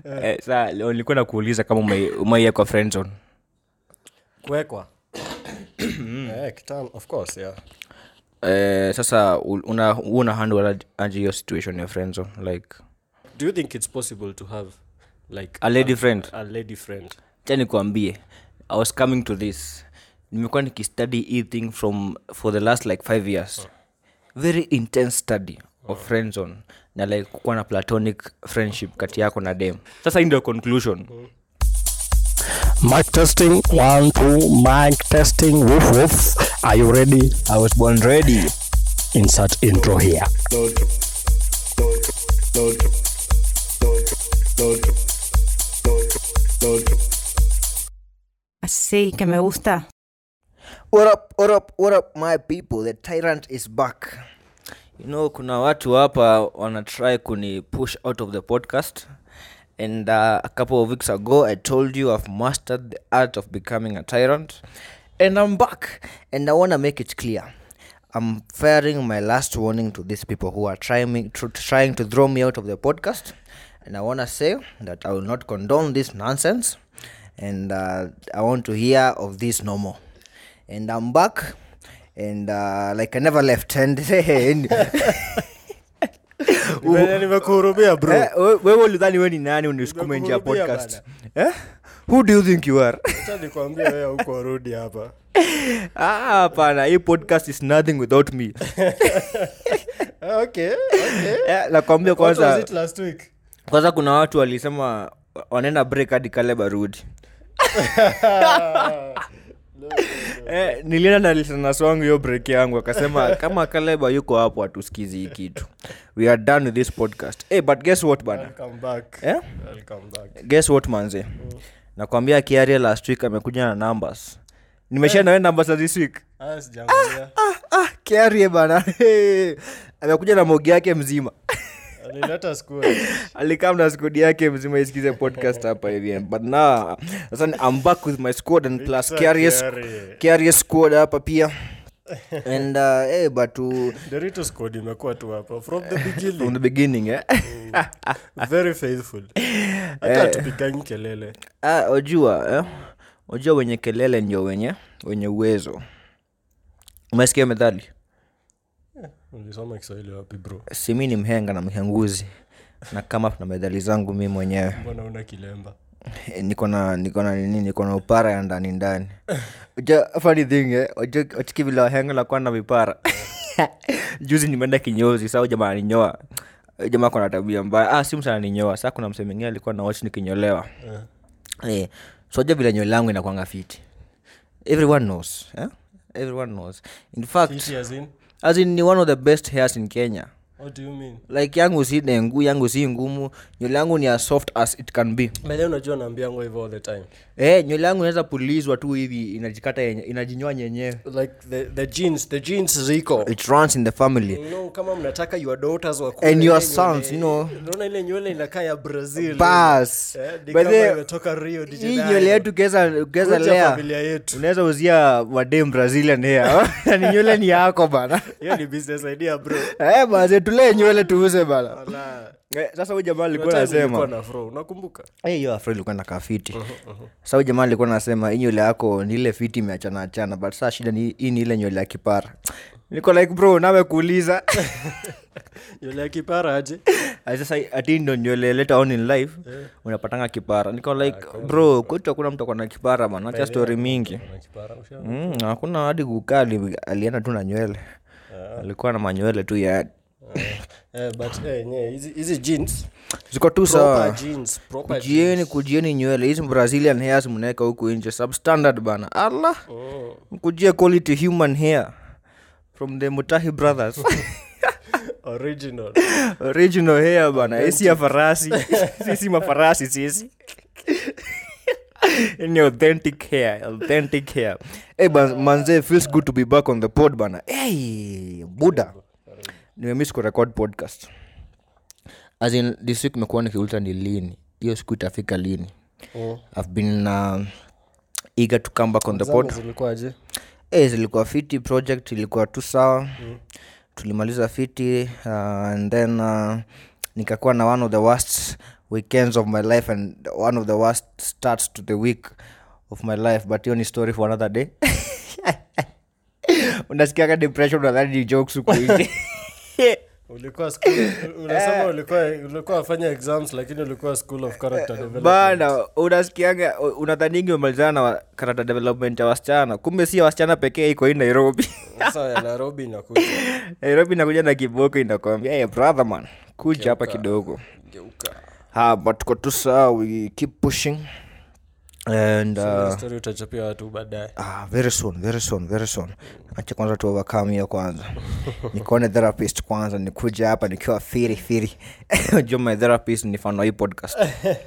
eh, saa leo nilikuwa nakuuliza kama ume- umeiya kwa friend zone kuwekwa eh, kitam, of course yeah eh, sasa u- una una handle aj- aje hiyo situation ya friend zone like do you think it's possible to have like a lady friend a lady friend cha nikuambie i was coming to this nimekuwa nikistudy hii thing from for the last like five years very intense study of friend zone na like kukuwa na platonic friendship kati yako na dem sasa hii ndio conclusion Mic testing, one, two, mic testing, woof woof. Are you ready? i was born ready Insert intro here. Así que me gusta. what up what up what up my people the tyrant is back you know kuna watu hapa wana try kuni push out of the podcast and uh, a couple of weeks ago i told you i've mastered the art of becoming a tyrant and i'm back and i want to make it clear i'm firing my last warning to these people who are trying me tr- trying to throw me out of the podcast and i want to say that i will not condone this nonsense and uh, i want to hear of this no more and I'm back, and uh, like I never left. And, and Nime- nimekuhurumia bro Eh, we- wewe ulidhani we ni nani unisukume nje ya Nimekuhurumia podcast eh? who do you think you are acha nikwambia wewe huko rudi hapa Ah, hapana hii podcast is nothing without me Ah, okay okay eh, nakwambia What was kwanza it last week kwanza kuna watu walisema wanaenda break hadi kale barudi eh, nilienda na listeners wangu hiyo break yangu akasema kama kaleba yuko hapo hatusikizi hii kitu we are done with this podcast hey, but guess what bana welcome back eh? welcome back guess what manze nakwambia kiaria last week amekuja na numbers nimesha nawe numbers za this week ah sijaangalia ah, kiarie bana amekuja na mogi yake mzima alileta school alikam na skodi yake mzima isikize podcast hapa hivi but now sasa ni- I'm back with my squad and plus Sasa Kiaria's- Kiarie. Kiaria's squad hapa pia and uh, hey, but uh, Dorito squad imekuwa tu hapa from the from beginning the beginning eh? very faithful hata tupigangi kelele ah, ojua eh? ojua wenye kelele ndio wenye wenye uwezo umesikia methali ulisoma kiswahili wapi bro simi ni mhenga na mhenguzi na kama na medhali zangu mi mwenyewe mbona una kilemba Eh, niko na niko na nini niko na upara ya ndani ndani Uja- funny thing eh uja- uchiki vile wahenga lakuwa na vipara juzi nimeenda kinyozi saa jamaa aninyoa Huyu jamaa kona tabia mbaya ah, si msa aninyoa saa kuna mse mwingine alikuwa na watch nikinyolewa Eh. eh, soja vile nywele yangu inakwanga fiti everyone knows eh? everyone knows in fact Fiti as in? as in ni one of the best hairs in kenya What do you mean? like yangu si dengu yangu si ngumu nywele yangu ni as soft as it can be By the way, unajua naambiango hivyo all the time eh, nywele yangu inaweza pulizwa tu hivi inajikata yenye, inajinyoa nyenyewe like the, the jeans the jeans ziko it runs in the family you know, kama mnataka your daughters wakue And na your ile sons, nywele- you know. unaona ile nywele inakaa ya brazil bas Eh, ni By kama the- imetoka rio de hii Janeiro. nywele yetu keza keza Kuja lea familia yetu unaweza uzia wadem brazilian hair Na ni nywele ni yako bana hiyo ni business idea bro eh, baze tulee nywele tuuze bana Wala. eh, sasa huyu jamaa alikuwa Kuna time nilikuwa nasema na fro unakumbuka Eh, hiyo afro ilikuwa na kafiti sasa huyu jamaa alikuwa nasema hii nywele yako ni ile fiti imeachana achana but saa shida ni hii ni ile nywele ya kipara niko like bro nawe kuuliza nywele ya kipara aje Ati sasa ati ndo nywele later on in life unapatanga kipara niko like bro kwetu hakuna mtu akona kipara bana acha story mingi Kuna kipara usha Mm, hakuna hadi kukali alienda tu na nywele alikuwa na manywele tu ya eh, but eh, nye, hizi hizi jeans ziko tu proper sawa jeans proper kujieni jeans. kujieni nywele hizi brazilian hairs mnaweka huku nje substandard bana allah Oh. mkujie quality human hair from the mutahi brothers original original hair bana isi ya farasi sisi mafarasi sisi ni authentic hair authentic hair hey, manze feels good to be back on the pod bana hey, buda nimemiss kurecord podcast as in this week imekuwa nikiuliza ni lini hiyo siku itafika lini Mm. i've been uh, eager to come back on the Zangu pod zilikuwaje hey, zilikuwa fiti project ilikuwa tu sawa mm. tulimaliza fiti uh, and then uh, nikakuwa na one of the worst weekends of my life and one of the worst starts to the week of my life but hiyo ni story for another day unasikiaga depression unadhani ni jokes huku nje. ulikuwa school, unasema ulikuwa ulikuwa wafanya exams lakini ulikuwa school of character development bana unasikianga unadhaningi umemalizana na wa- character development ya wasichana kumbe si ya wasichana pekee iko hii nairobi sasa ya nairobi inakuja nairobi inakuja na kiboko inakwambia hey, brother man kuja hapa kidogo geuka ha but tuko tu sawa we keep pushing and uh, story utachapia watu baadaye Ah, very soon very soon very soon acha kwanza tu overcome hiyo kwanza nikuone therapist kwanza nikuja hapa nikiwa firi firi juu my therapist ni fano hii podcast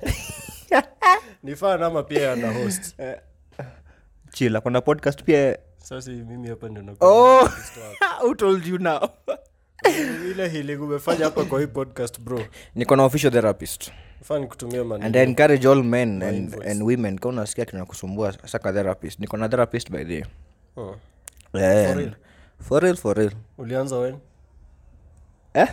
ni fan ama pia ana host chila kuna podcast pia sasa mimi hapa ndio nakuwa oh who told you now ile healing umefanya hapa kwa hii podcast bro niko na official therapist fan kutumia and I maneno encourage all men and, invoice. and women ka unasikia kinakusumbua saka therapist niko na therapist by the way. oh. yeah. real? for real for real ulianza wen Eh?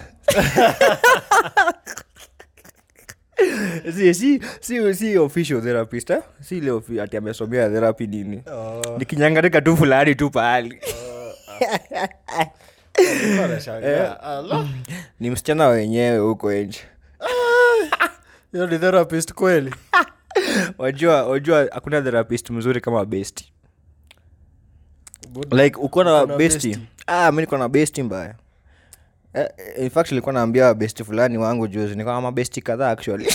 si, si, si, si official therapist eh? si ile ofi- ati amesomea therapy nini oh. nikinyangatika tu fulani tu pahali nashangaa ala ni msichana wenyewe huko nje hiyo ni therapist kweli wajua wajua hakuna therapist mzuri kama besti Good. like uko na Uko na besti bestie. ah, mi niko na besti mbaya eh, in fact ilikuwa naambia besti fulani wangu juzi niko na mabesti kadhaa actually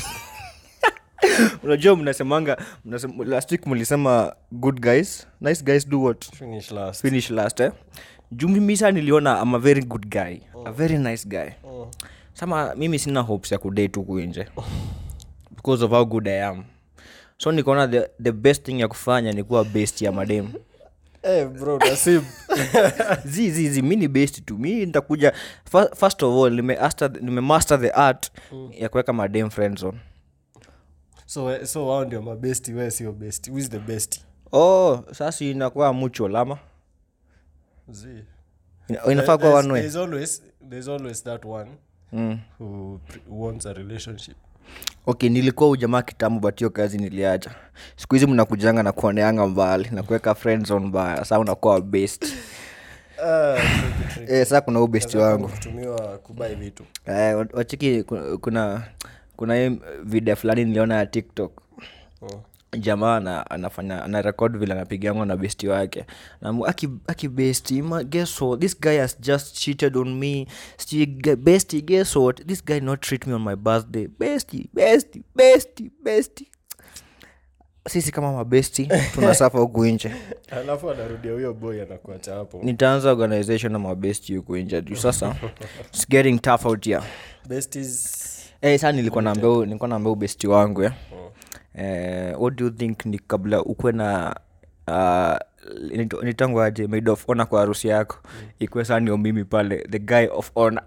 unajua mnasemanga mnasem, last week mlisema good guys nice guys do what finish last finish last eh? juu mimi saa niliona am a very good guy a very nice guy oh. sama mimi sina hopes ya kudate huku nje because of how good i am so nikaona the, the best thing ya kufanya ni kuwa best ya madem hey, bro nasib zi zi zi mi ni best tu mi nitakuja fa- first of all nime, master, nime master the art ya kuweka madem friends on so we- so wao ndio mabesti we sio besti who is the best oh sasa inakuwa mucho lama Z. Ina- inafaa kuwa There's- one way there's always there's always that one mm. who pre- wants a relationship okay nilikuwa ujamaa kitambo but hiyo kazi niliacha siku hizi mnakujanga na kuoneanga mbali na kuweka friends on mbaya saa unakuwa best Ah, tricky, tricky. eh, saa kuna ubesti Kazi yako wangu ni kutumiwa kubai vitu eh, wa- wachiki ku- kuna kuna hii video fulani niliona ya tiktok oh. jamaa ana, anafanya ana record vile anapigango na besti wake Namu, aki, aki besti ma, guess what this guy has just cheated on me Sti- ge- besti guess what this guy not treat me on my birthday besti besti besti besti sisi kama mabesti tunasafa huku nje alafu anarudia huyo boy anakuacha hapo nitaanza organization na mabesti huku nje juu sasa its getting tough out here besties Eh, saa nilikuwa naambia huyu- nilikuwa naambia ubesti wangu eh. Oh. eh, what do you think ni kabla ukwe na uh, nitangu aje maid of honor kwa harusi yako ikuwe saa ndio mimi pale the guy of honor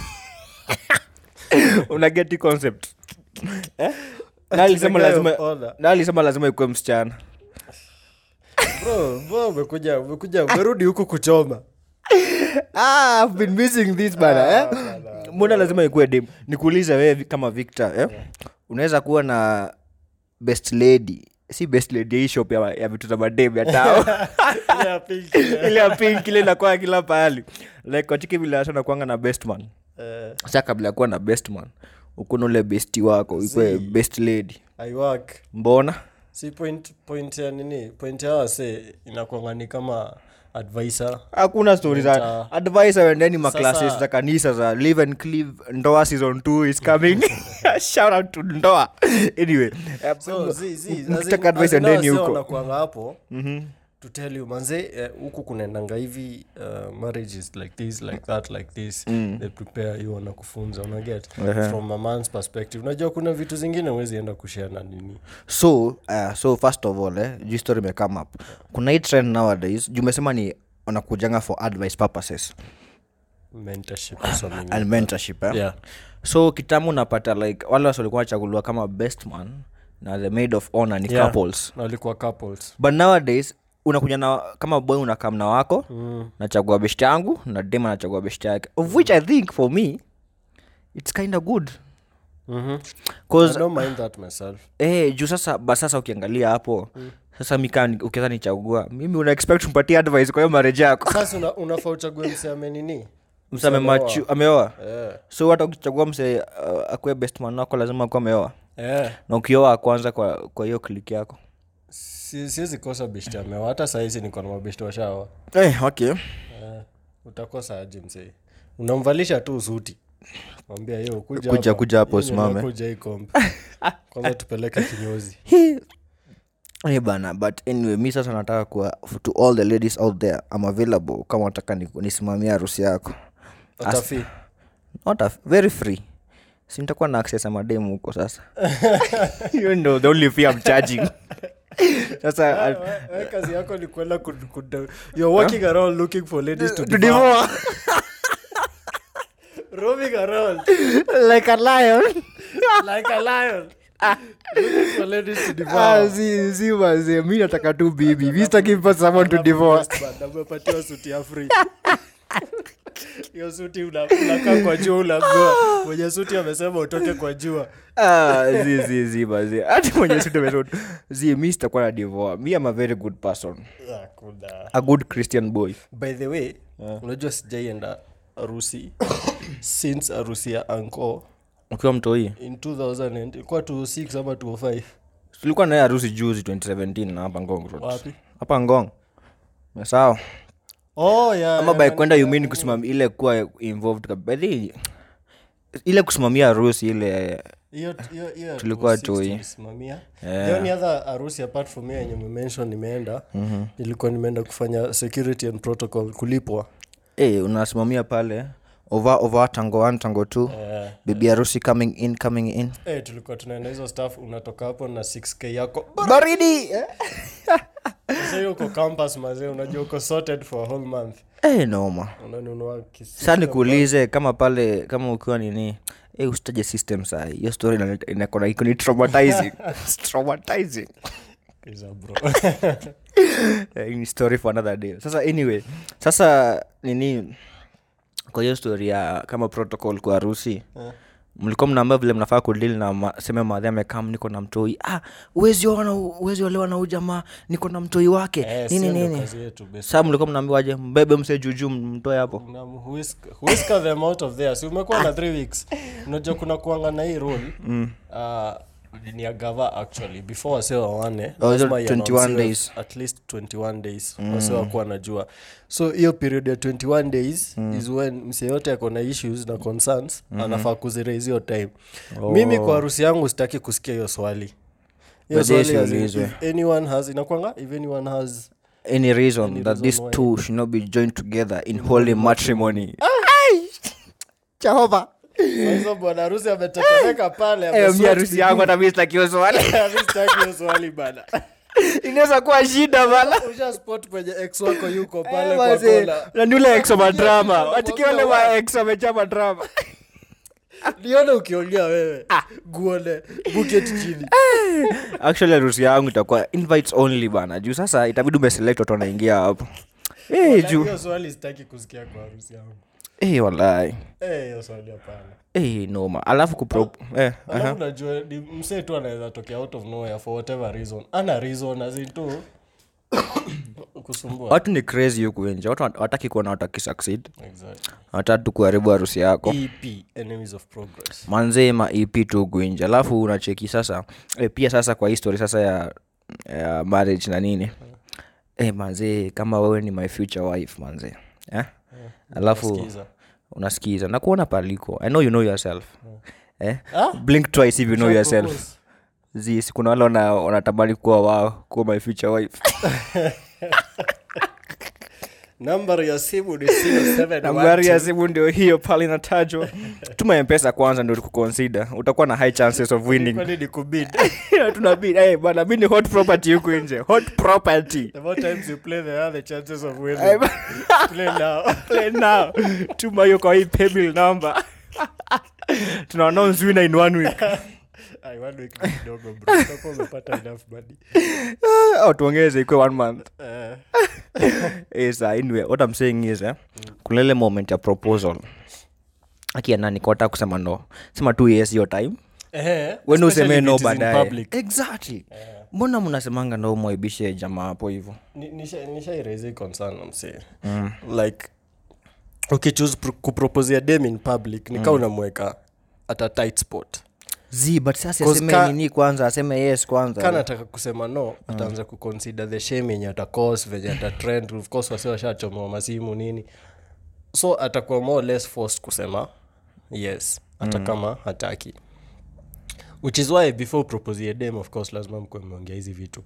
unageti concept eh? na alisema guy of lazima honor. na alisema lazima ikuwe msichana bro bro umekuja umekuja umerudi huku kuchoma ah, I've been missing this bana eh? mbona lazima ikuwe dem nikuulize wewe vi- kama victor eh? unaweza kuwa na best lady si best lady ya hii shop ya, ya vitu za madem ya tao Ile ya pink, ile. ile ya pink ile inakuwa kila pahali like watiki vile hasa nakuanga na best man Eh, sa kabla ya kuwa na best man ukuna ule besti wako ikwe best lady I work mbona si point point ya nini point ya wase inakwanga ni kama advisor hakuna stori za Mta- advice awendeni Sasa- maclasses za kanisa za live and cleave ndoa season 2 is coming shout out to ndoa anyway eh, so zi, zi, as in- mkitaka advice as in endeni hao wase huko wanakuanga hapo to tell you manze eh, huku kunaendanga hivi uh, marriage is like this like that like this they prepare you wanakufunza unaget Ehe. from a man's perspective unajua kuna vitu zingine huwezi enda kushare na nini so uh, so first of all eh, juu story imecome up kuna hii trend nowadays juu umesema ni wanakujanga for advice purposes mentorship or something and mentorship eh? yeah so kitamu unapata like wale wasi walikuwa wachaguliwa kama best man na the maid of honor ni Yeah. couples na walikuwa couples but nowadays unakuja na kama boy unakam na wako mm. nachagua best yangu na dem anachagua best yake of which i think for me it's kind of good Mhm. 'Cause, I don't mind that myself eh, juu sasa ba sasa ukiangalia hapo sasa mikaa ukiweza nichagua mimi una expect mpatie advice kwa hiyo marriage yako sasa una, unafaa uchague mse amenini mse amemachu ameoa eh. so hata ukichagua mse uh, akuwe best man wako lazima akuwa ameoa eh. na ukioa kwanza kwa kwa hiyo klik yako Si- siwezi kosa beshti amewa hata sahizi niko na mabeshti washawa eh, okay eh. utakosa aje msee unamvalisha tu suti mwambia yo kuja Kuja- hapa. kuja hapo Hii nyumba usimame." kuja hii kombe kwanza tupeleke kinyozi Eh bana but anyway mi sasa nataka kuwa to all the ladies out there I'm available kama nataka ni- nisimamie harusi yako atafi not a, very free si nitakuwa na access ya mademu huko sasa you know the only fee I'm charging sasa We- we kazi yako ni kwenda kud- kud- you're walking around looking for ladies to to devour. devour roaming around like a lion like a lion looking for ladies to Ah, devour. si si mazee mi nataka tu bibi mi sitaki mpa someone to devour Westband, amepatiwa suti ya free hiyo suti una- unakaa kwa jua unaambiwa mwenye suti amesema utoke kwa jua Ah, zi zi zi mazee hata mwenye situ zi mi sitakuwa na devour mi am a very good person Ah, kuna- a good christian boy by the way unajua sijaienda harusi since harusi ya anko ukiwa mtoi in 2000 and- ilikuwa 26 ama 205 tulikuwa naye harusi juzi 2017 na hapa ngong Road. wapi hapa ngong sawa oh, yeah, ama yeah, by nani- kwenda yumini kusimamia ile kuwa involved kab- by the way, ile kusimamia harusi ile hiyo- hiyo- hiyo Tulikuwa 206 tu hii. tulisimamia. Yeah. the only other harusi apart from hiyo yenye umemention nimeenda nilikuwa nimeenda kufanya security and protocol kulipwa eh unasimamia pale over over tango 1 tango 2 Eh, bibi harusi coming in coming in eh, tulikuwa tunaenda hizo staff unatoka hapo na 6k yako baridi eh? sasa hiyo uko campus mazee unajua uko sorted for a whole month eh noma unanunua kisi- sasa nikuulize kama pale kama ukiwa nini eh usitaje system saa hiyo story ina- inakona iko ni traumatizing It's traumatizing Kiza bro Eh, ni story for another day sasa anyway sasa nini kwa hiyo story ya kama protocol kwa harusi mlikuwa mnaambia vile mnafaa kudili na ma, seme madhe amekam niko na mtoi ah uwezi ona uwezi olewa na ujamaa niko na mtoi wake Eh, nini sio ndo nini kazi yetu basi. saa mlikuwa mnaambiwaje mbebe mse juujuu mtoe hapo Na whisk- whisker them out of there si umekuwa na three weeks unajua kuna kuanga na hii rule uh, ni ya gava actually before wase wawane Oh, lazima hizo 21 iannouncewe days. at least 21 days wase wakuwa najua so hiyo period ya 21 days is when mse yote ako na issues na concerns anafaa kuziraise hiyo time mimi kwa harusi yangu sitaki kusikia hiyo swali hiyo Baadaye swali as in, isiulizwe. if anyone has inakwanga if anyone has any reason Any that reason these why. two should not be joined together in holy matrimony jehova hizo bwana harusi ametetemeka pale mi amesweat harusi yangu hata mi sitakiwa swali Mi sitaki hiyo swali bana inaweza kuwa shida bana usha spot kwenye ex wako yuko pale kwa Wazee, kona na ni ule ex wa madrama Mwambie watikiwa wale wa- wa ex wamejaa madrama nione ukiongea wewe guone buket chini actually harusi yangu itakuwa invites only bana juu sasa itabidi umeselect watu wanaingia hapo Eh, juu hiyo swali sitaki kusikia kwa harusi yangu Eh, walai Eh, hiyo swali hapana Eh, noma alafu kupro eh, aha. alafu najua ni msee tu anaweza tokea out of nowhere for whatever reason ana reason azin tu kusumbua watu ni crazy huku nje watu wat- wataki kuona wataki succeed exactly watatu kuharibu harusi yako ep enemies of progress manzee ma ep tu huku nje alafu unacheki sasa e, pia sasa kwa history sasa ya, ya marriage na nini e, manzee kama wewe ni my future wife manzee eh? alafu Sikiza. unasikiza na kuona paliko i know you know yourself eh? Ah? blink twice if you know Usha yourself propose? zis kuna wale wana- wanatamani kuwa wao kuwa my future wife nambari ya simu ni 0712 nambari ya simu ndio hiyo pale inatajwa tuma mpesa kwanza ndio tukukonsida utakuwa na high chances of winning kwani ni kubid tunabidi hey, bana mi ni hot property huku nje hot property the more times you play the other chances of winning Eh, play now play now tuma hiyo kwa hii paybill number tuna announce winner in one week Ai, one week ni kidogo bro utakuwa umepata enough money au tuongeze ikuwe one month Eh, is uh, anyway what i'm saying is eh, kuna ile moment ya proposal akia nani kota kusema no sema two years hiyo time Eh, wende especially usemee if no it is in baadaye public. exactly mbona mnasemanga ndo mwaibishe jamaa hapo hivyo Ni- nisha- nishairaise hii concern msee like ukichuse pro- kuproposia dem in public nika unamweka at a tight spot z but sasa 'Cause aseme ka- nini kwanza aseme yes kwanza kana ataka kusema no ataanza kuconsider the shame yenye atacause venye atatrend of course wasi washachomewa masimu nini so atakuwa more or less forced kusema yes hata kama hataki which is why before proposie dem of course lazima mkuwe mmeongea hizi vitu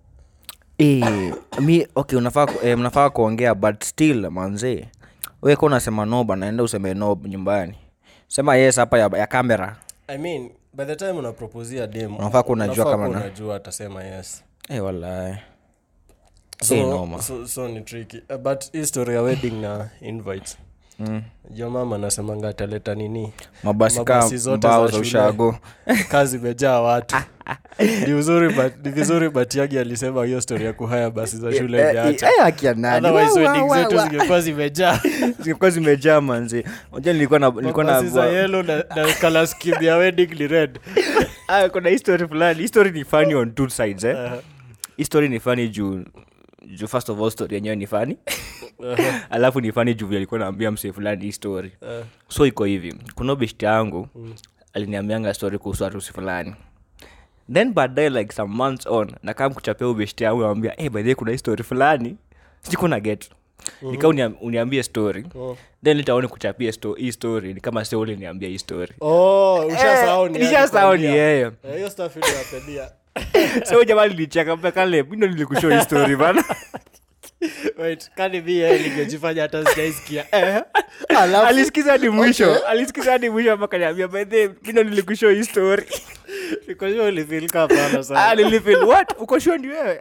Eh, mi okay unafaa ku- eh, mnafaa kuongea but still manzee we ka unasema no bana enda useme no nyumbani sema yes hapa ya, ya kamera i mean by the time unaproposia dem Unafaa kuwa unajua unafaa kama kuwa na- unajua atasema yes eh, wallahi so, Eh, noma. so, so ni tricky Uh, but hii story ya wedding na invites mm. jo mama nasemanga ataleta nini mabasi ka Mabasi zote mbao za za shule. ushago kazi imejaa watu ni uzuri but- ni vizuri batiagi alisema hiyo story ya kuhaya basi za shule Eh, imeacha eh, akia nani? otherwise Wa, wa, wedding wa, zetu wa. zingekuwa zimejaa zilikuwa zimejaa manzi unajua nilikuwa na nilikuwa na mabasi za yelo na, na color scheme ya wedding ni red ah, kuna history fulani history ni funny on two sides eh history ni funny juu juu first of all story yenyewe ni funny alafu ni funny juu vile alikuwa naambia msee fulani hii story so iko hivi kuna beshti yangu aliniambianga story kuhusu harusi fulani then baadaye like some months on nakaa kuchapia ubeshti yangu namwambia hey, by the way, kuna hii story fulani sikuna get nika uniam, uniambie story then litaone kuchapia sto, hii story ni kama se uliniambia hii story oh ushasahau ni Eh, nishasahau ni yeye Eh, hiyo stuff ile napendia so jamaa lilicheka mpekale mindo nilikushow hii story bana wait kani mi yeye ningejifanya hata sijaisikia alisikiza hadi mwisho alisikiza hadi mwisho mpaka niambia by the way, mindo nilikushow hii story nikojua ulifilika hapana ah sana nilifeel what uko sure ni wewe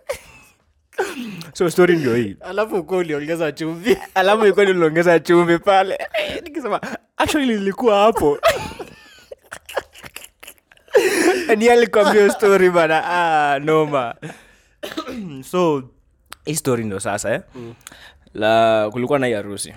so story ndio hii alafu uko uliongeza chumvi alafu ilikuwa niliongeza chumvi pale Eh, nikisema actually nilikuwa hapo ni alikwambia hiyo story bana ah, noma so hii story ndo sasa eh? la kulikuwa na hii harusi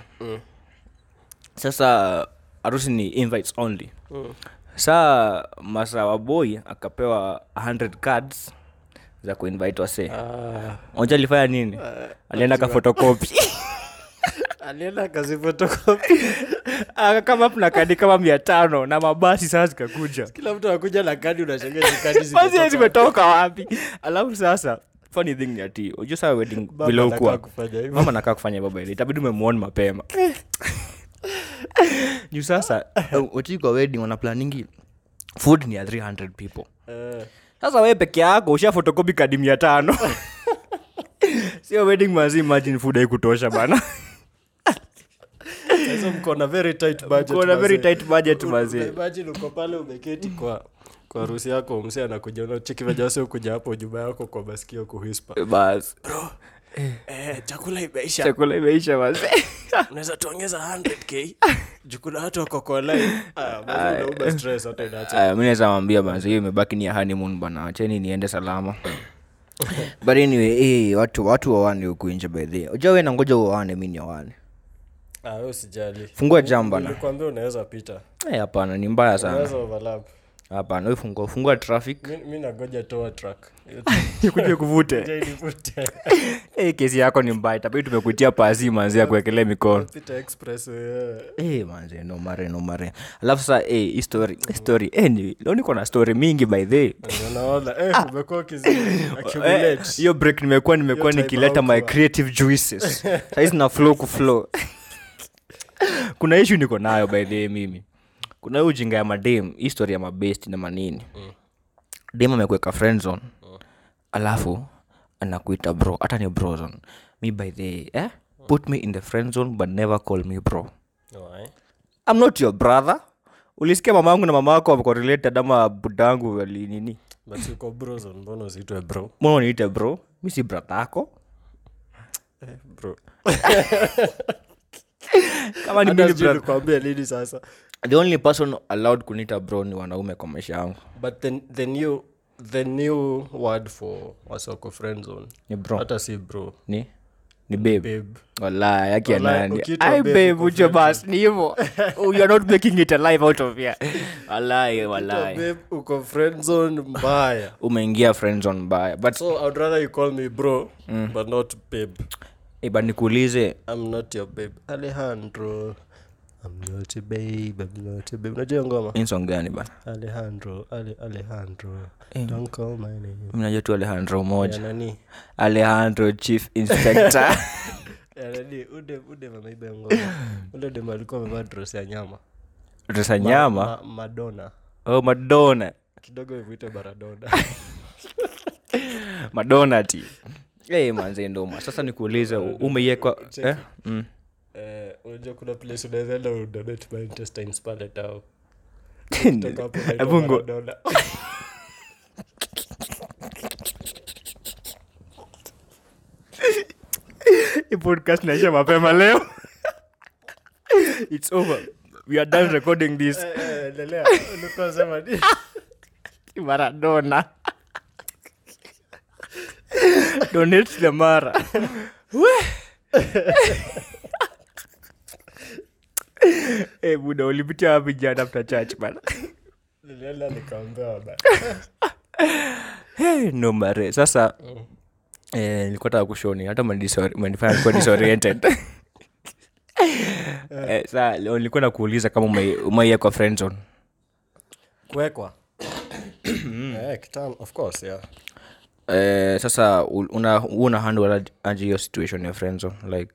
sasa harusi ni invites only saa masa waboi akapewa 100 cards za kuinvite wasee ah, moja alifanya nini alienda kafotokopi alienda kazi photocopy kama na kadi kama mia tano na mabasi saa zikakuja kila mtu anakuja na kadi unashangaa hizi kadi basi zimetoka zimetoka wapi alafu sasa funny thing ni ati ujua saa wedding Baba vile anakaa ukuwa kufanya hivyo. mama nakaa kufanya baba ile itabidi umemwona mapema juu sasa wachii kwa wedding wana planingi food ni ya 300 people Eh, sasa wewe peke yako usha fotokopi kadi mia tano sio wedding mazi imagine food haikutosha bana sasa mko na very tight budget Uko na very mazee. tight budget U- mazee. imagine uko pale umeketi kwa kwa harusi yako mse anakuja unacheki venye wase ukuja hapo nyuma yako kwa masikio kuhispa bas eh, chakula imeisha chakula imeisha mazee unaweza tuongeza 100k juu kuna watu wako kwa line ah, mazee unauma stress hata inaacha aya mi naweza mwambia basi hiyo imebaki ni ya honeymoon bana acheni niende salama but anyway eh, watu watu wawane huku nje by the way. Unajua wewe nangoja uwaane mi ni wawane ah wewe usijali fungua jam bana nilikwambia unaweza pita Eh, hapana ni mbaya sana unaweza overlap hapana we fungua fungua traffic mi, mi nagoja toa track kuja kuvute nivute Eh, kesi yako ni mbaya itabidi tumekuitia pasi manzi ya kuwekelea mikono pita express eh. Eh, manze nomare nomare alafu sa eh, hii story hii story eh, ni- leo niko na story mingi by the way. Ndio naona eh, umekuwa ukizi Eh, accumulate hiyo break nimekuwa nimekuwa time nikileta my haukuwa. creative juices saizi na flow kuflow kuna ishu niko nayo by the way mimi kuna hiyo ujinga ya madem hii story ya mabest na manini dem amekuweka friend zone alafu anakuita bro hata ni brozone mi by the eh? put me in the friend zone but never call me bro No, eh. I'm not your brother ulisikia mama yangu na mama wako wako related ama budangu walinini but uko brozon mbona usiitwe bro mbona uniite bro mi si brother yako bro kama ni Hata mimi sijui brother nikuambie lini sasa the only person allowed kunita bro ni wanaume kwa maisha yangu but the, the new the new word for wasoko friend zone ni bro hata si bro ni ni babe babe wala yake ya Walai, nani ukiitwa ai babe babe uko ucho bas ni hivo you are not making it alive out of here walai Ukiitwa walai babe uko friend zone mbaya umeingia friends on mbaya but so i'd rather you call me bro but not babe eh, but nikuulize i'm not your babe alejandro i'm not a babe i'm not a babe unajua hiyo ngoma insong gani bana alejandro ale alejandro don't call my name mi najua tu alejandro ya moja nani alejandro chief inspector ya nani ude ude mamaiba ngoma ule dem alikuwa amevaa dress ya nyama resa nyama Ma, madonna oh madonna kidogo ivuite baradona madonna ti hey, manze ndoma sasa nikuulize umeiekwa eh? mm. Eh, unajua kuna place unawezaenda udonate my intestines pale tao Toka hapo unaitwa Hebu ngo- Maradona. Hii podcast naisha mapema leo its over we are done recording this Eh, eh, endelea. Ulikuwa unasema nini? maradona donate the mara hey, buda ulipitia wapi jana after church bana Nilienda nikaambiwa bana. hey, no mare sasa eh, nilikuwa taka kushoni hata umenidisori- umenifanya nikuwa disoriented eh, saa leo nilikuwa nakuuliza kama ume- umeiya kwa friend zone kuwekwa Eh, kitam- of course yeah eh, sasa u- una una handle aj- aje hiyo situation ya friend zone like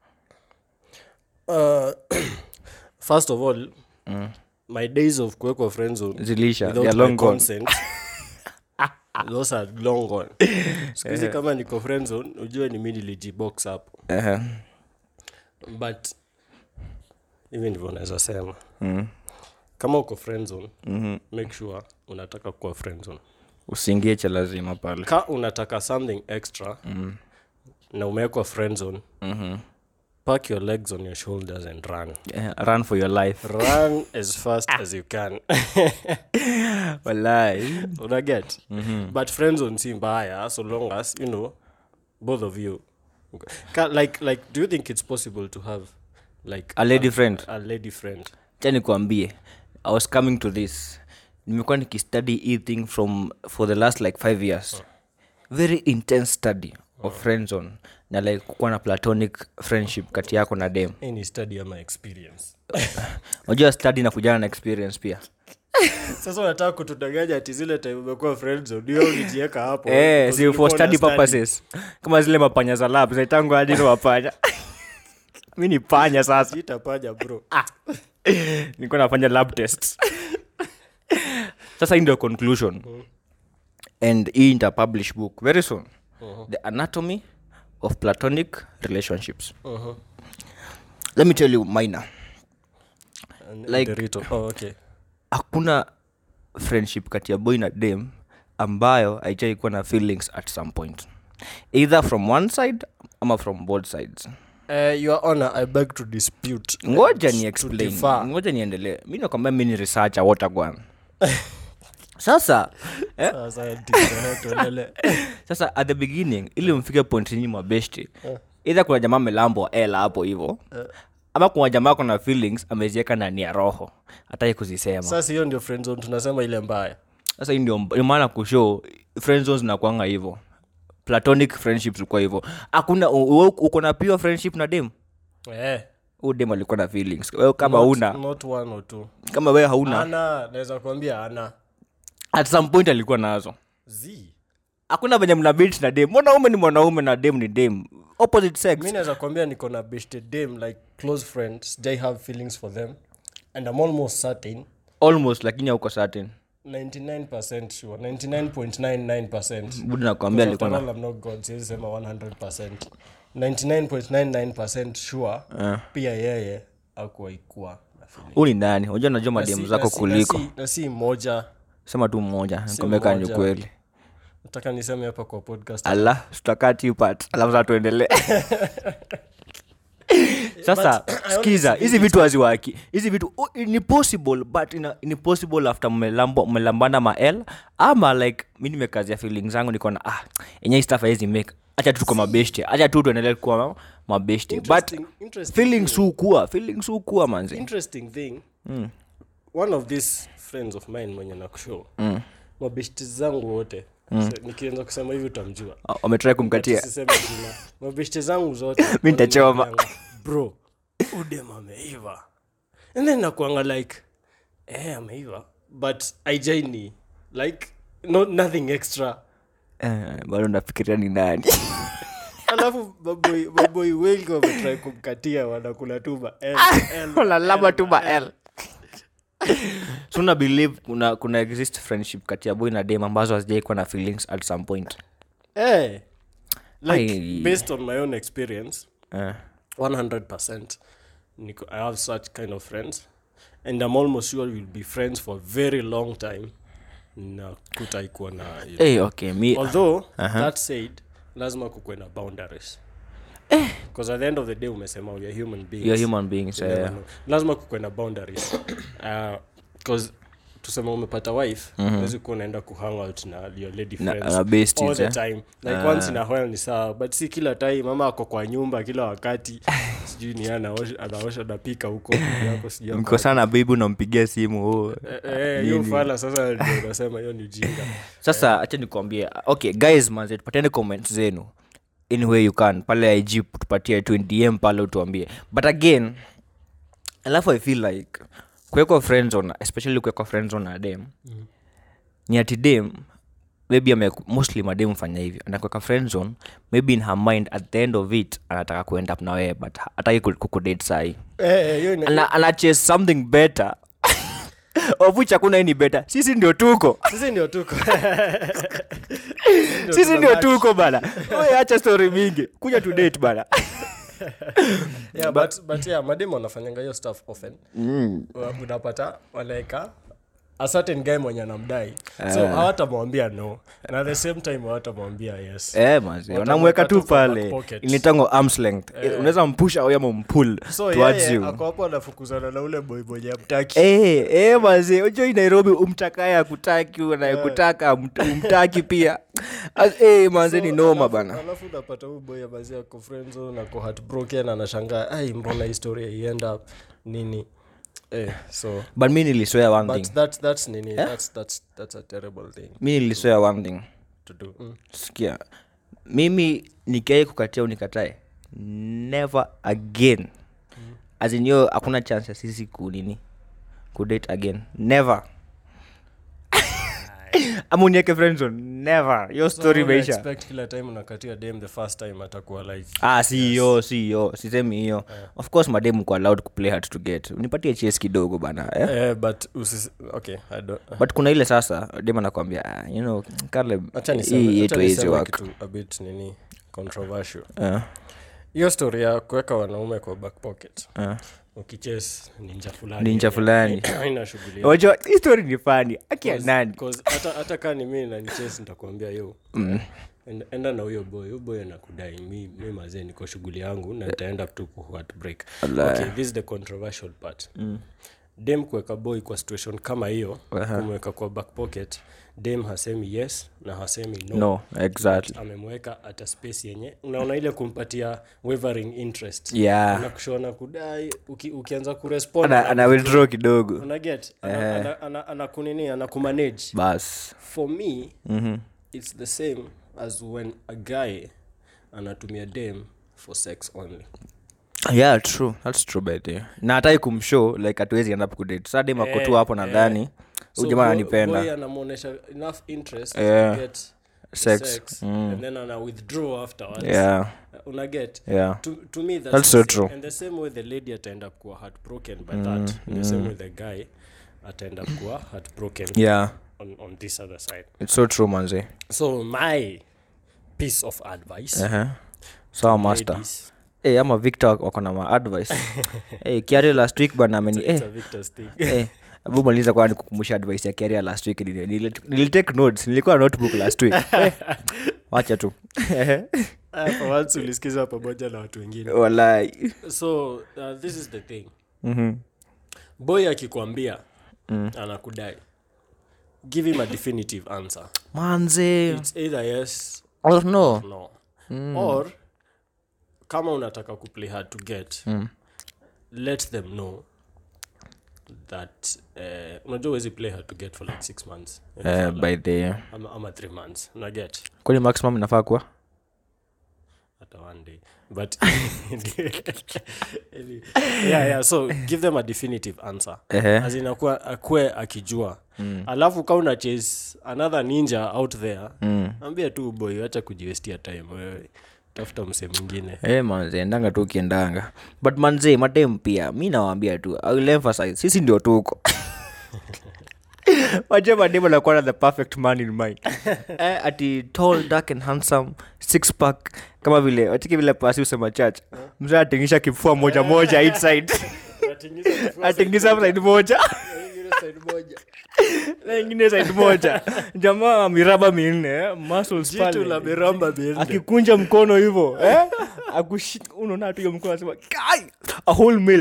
Uh, first of all my days of kuwekwa friend zone zilisha without ya my long gone consent, those are long gone sikuhizi kama niko friend zone ujue ni mi nilijibox up Ehe. but hivi ndivyo naweza sema Mm. kama uko friend zone Mhm. make sure unataka kuwa friend zone usiingie cha lazima pale ka unataka something extra na umewekwa friend zone Mhm. pack your legs on your shoulders and run Eh, run for your life run as fast as you can walai unaget but friend zone si mbaya so long as you know both of you Ka, like like do you think it's possible to have like A lady friend? a lady friend cha nikuambie i was coming to this nimekuwa nikistudy hii thing from for the last like five years very intense study of friend zone na like kukuwa na platonic friendship kati yako na dem any study ama experience unajua study na kujana na experience pia sasa unataka kutudanganya ati zile time umekuwa friend zone ndio ulijieka hapo eh, because si ulikuwa for una study study. purposes kama zile mapanya za lab zaitangu ajini wapanya mi ni panya sasa sitapanya bro nilikuwa nafanya lab tests sasa hii ndio conclusion and hii nita publish book very soon the anatomy of platonic relationships let me tell you minor And Like- Derito. oh, okay hakuna friendship kati ya boy na dem ambayo haijai kuwa na feelings at some point either from one side ama from both sides Uh, your honor i beg to dispute ngoja and ni to explain differ. ngoja niendelee mi nakwambia mi ni researcher wotagwan sasa eh, Sasa, eh, tuendelee. sasa at the beginning ili mfike point nyinyi mabeshti idha kuna jamaa melambwa ela hapo hivo ama kuna jamaa kuna feelings amezieka ndani ya roho hataki kuzisema sasa hiyo ndio friend zone tunasema ile mbaya sasa hii ndio ndio maana kushow friend zones zinakwanga hivo platonic friendships kwa hivo hakuna u- u- uko na pure friendship na dem eh, huu dem alikuwa na feelings wewe kama not, una not one or two kama wewe hauna ana naweza kuambia ana at some point alikuwa nazo z hakuna venye mna bit na dem mwanaume ni mwanaume na dem ni dem opposite sex mi naweza kuambia niko na beshte dam like close friends they have feelings for them and i'm almost certain almost lakini hauko certain 99% sure 99.99% budi nakwambia Because alikuwa after na all, I'm not God, siwezi sema 100%. 99.99% sure pia yeye akuwaikuwa na feeling. huu ni nani unajua najua Na mademu si- zako na si- kuliko na si- na si moja sema tu mmoja nikwambeka ni mmoja. ukweli nataka niseme hapa kwa podcast ala tutakaa tipat alafu saa tuendelee sasa skiza hizi vitu haziwaki hizi vitu oh, ni possible but ina, ni possible after mmelambo- mmelambana mael ama like mi nimekazia feeling zangu nikona ah enye hii stuff haiwezi make hacha tu tuko mabeshte hacha tu tuendelee kuwa mabeshte but Interesting- interesting feelings hukua feelings hukua manzi interesting thing one of these friends of mine mwenye nakushow mm. mabeshti zangu wote mm. nikianza kusema hivi utamjua wametrai kumkatia Sisemi jina. mabeshte zangu zote Mi nitachoma. wananiambianga, bro udem ameiva and then nakuanga like eh ameiva but aijaini like no, nothing extra Eh, bado nafikiria ni nani alafu maboi maboi wengi wametrai kumkatia wanakula tuba lalama tu mael so una believe kuna, kuna exist friendship kati ya boy na dem ambazo hazijaikuwa na feelings at some point Eh, like Ai. based on my own experience Eh. 100% Nico, i have such kind of friends and i'm almost sure we'll be friends for a very long time na kutaikuwa na hiyo. hey, okay mi although that said lazima kukuwe na boundaries because at the end of the day umesema we are human beings you're human beings You never eh. know. lazima kukuwe na boundaries because tuseme umepata wife mm kuwa unaenda kuhangout na your lady Na- friends na besties, all the eh? time like once in a while ni sawa but si kila time mama ako kwa nyumba kila wakati sijui ni yeye anaosha anaosha napika huko bibi yako sijui ako mko sana bibi unampigia simu oh. Eh, eh, hiyo fala sasa ndio unasema hiyo ni ujinga sasa hacha nikuambie okay guys manze tupatiane comment zenu anyway you can pale ig tupatie tu dm pale utuambie but again alafu i feel like kuwekwa friends on especially kuwekwa friends on a dem mm. ni ati dem maybe ame mostly madem fanya hivi anakuweka friends on maybe in her mind at the end of it anataka kuend up na wewe but hataki ku- kukudate sahii Eh, eh, hiyo ina- ana, ana chase something better of which hakuna any better sisi ndio tuko sisi ndio tuko sisi ndio tuko bana Wewe acha story mingi kuja to date bana yeah, but, but yeah mademu wanafanyanga hiyo stuff often Wa- unapata wanaeka a certain guy mwenye anamdai so hawatamwambia no na at the same time hawatamwambia yes eh mazi Watamweka wanamweka tu tu kwa back pale pocket. initango arms length unaweza mpusha au ama mpull so towards yeye you ako hapo anafukuzana na ule boy mwenye amtaki Eh, eh, mazi ujoi nairobi umtakaye akutaki unayekutaka umt- umtaki pia As- eh, manze ni noma alafu- bana alafu unapata huyu boy amazi ako friendzone ako heartbroken anashangaa ai mbona historia ienda nini eh, so but mi niliswea one but thing that's, that's nini that's, that's, that's a terrible thing mi niliswea one thing to do mm. sikia mimi nikiai kukatia unikatae never again as in hiyo hakuna chance ya sisi kunini kudate again never ama unieke friendzone never hiyo story una imeisha expect kila time unakatia dem the first time atakuwa like ah si hiyo si hiyo sisemi hiyo of course mademu ko allowed kuplay hard to get unipatie ches kidogo bana eh? eh, but usis, okay I don't, but kuna ile sasa dem anakwambia ah, you know Caleb, acha hii niseme yetu acha haizi niseme work kitu a bit nini controversial Eh, hiyo story ya kuweka wanaume kwa back pocket eh. ukiches ninja fulani Ninja yenye- fulani. haina shughuli yake. wajua hii story ni fani akia nani 'Cause hata hata kaa ni mi naniches nitakuambia yo enda, enda na huyo boy huyo boy anakudai mi, mi mazee niko shughuli yangu na nitaenda tu ku heartbreak okay, this is the controversial part dem kuweka boy kwa situation kama hiyo kumweka kwa back pocket dem hasemi yes na hasemi no, no exactly amemweka hata space yenye unaona ile kumpatia wavering interest yeah anakushona kudai uki, ukianza kurespond ana, ana withdraw kidogo unaget ana, ana, ana, ana kunini ana kumanage bas for me it's the same as when a guy anatumia dem for sex only yeah true that's true by the way. na hatai kumshow like hatuwezi end up kudate sa dem ako tu hapo nadhani So huyu jamaa boy- ananipenda boy anamwonyesha enough interest Yeah. to get Sex. sex and then ana withdraw afterwards yeah Uh, unaget yeah to, to me that's, That's the so same. true. and the same way the lady ataenda up kuwa heartbroken by that the same way the guy ataenda up kuwa heartbroken yeah on, on this other side it's so true manze so my piece of advice uh-huh. sawa master ladies, hey, ama victor wako na maadvice hey, kiario last week bana ameni it's eh, a Victor's thing eh, abu maliza kwa nikukumbusha advice ya kiaria last week Nili- nili- nilitake notes nilikuwa na notebook last week eh, wacha tu Ah, for once ulisikiza pamoja na watu wengine walai so uh, this is the thing Mhm. boy akikwambia anakudai give him a definitive answer manze it's either yes oh, no no or kama unataka kuplay hard to get let them know that uh, unajua uwezi play hard to get for like six months Eh, by the ama, ama three months unaget kwani maximum inafaa kuwa hata one day but yeah, yeah, so give them a definitive answer Ehe. as in akuwa akue akijua mm. alafu ka una chase another ninja out there Mm. ambia tu boy acha kujiwestia time wewe tafuta mse mwingine Eh, manze endanga tu ukiendanga but manze madem pia mi nawaambia tu I will emphasize sisi ndio tuko waje madem anakuwa na the perfect man in mind eh, ati tall dark and handsome six pack kama vile watiki vile pasi usema church mzee atingisha kifua moja moja each side atingisha side moja na ingine side moja jamaa miraba minne eh, muscles jitu la pale miramba miende akikunja mkono hivyo eh? akushika unaona tu hiyo mkono anasema kai a whole meal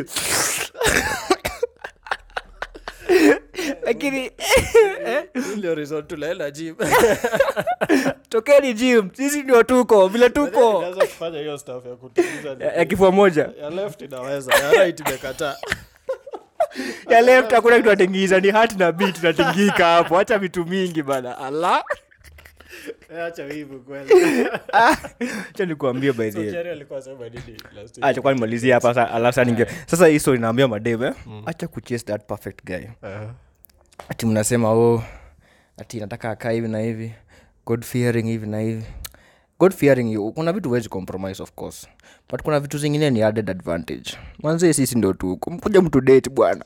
lakini ndio reason tunaenda gym tokeni gym sisi ndio tuko vile tuko Unaweza kufanya hiyo stuff ya kutimiza ya ya kifua moja ya left inaweza ya right imekataa ya left hakuna kitu atingiza ni hat na beat natingika hapo acha vitu mingi bana ala Eh, acha wivu kweli acha nikuambie by the way Jerry alikuwa sema nini last week acha kwa nimalizie hapa sasa alafu sasa ninge sasa hii story naambia madem eh acha kuchase that perfect guy Uh, ati mnasema oh ati nataka akaa hivi na hivi god fearing hivi na hivi god fearing you kuna vitu huwezi compromise of course but kuna vitu zingine ni added advantage manzie sisi ndio tuko mkuja mtu date bwana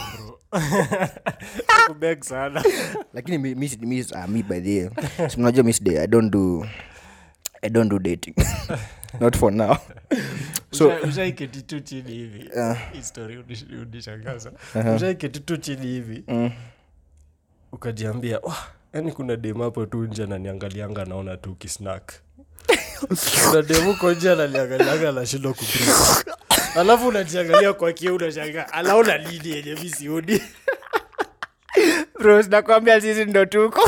kubeg sana lakini mi, mi, mi, uh, mi by the way, si mnajua miss day i don't do i don't do dating not for now so Usha- ushaiketi tu chini hivi Hii story unish- unishangaza ushaiketi tu chini hivi ukajiambia "Wah, yaani kuna dem hapo tu nje ananiangalianga naona tu kisnak kuna dem huko nje ananiangalianga nashindwa kubri alafu unajiangalia kwa kio unashanga alaona nini yenye mi sioni bro nakwambia sisi ndo tuko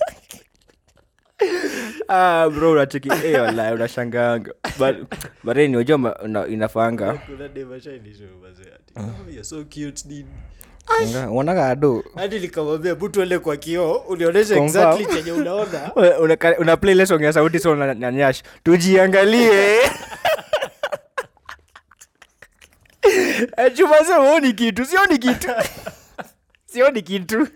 ah, bro unacheki eh, wallahi unashanganga but but anyway, unajua ma- una- inafanga kuna dem ashainisho mazee ati "Oh, you're so cute nini Unga- unaonaga ado hadi nikamwambia butu ende kwa kioo unionyeshe Confirm. exactly chenye unaona una, una, una play ile song ya sauti so na, na nyash tujiangalie Eh, chuma sema huoni kitu sioni kitu sioni kitu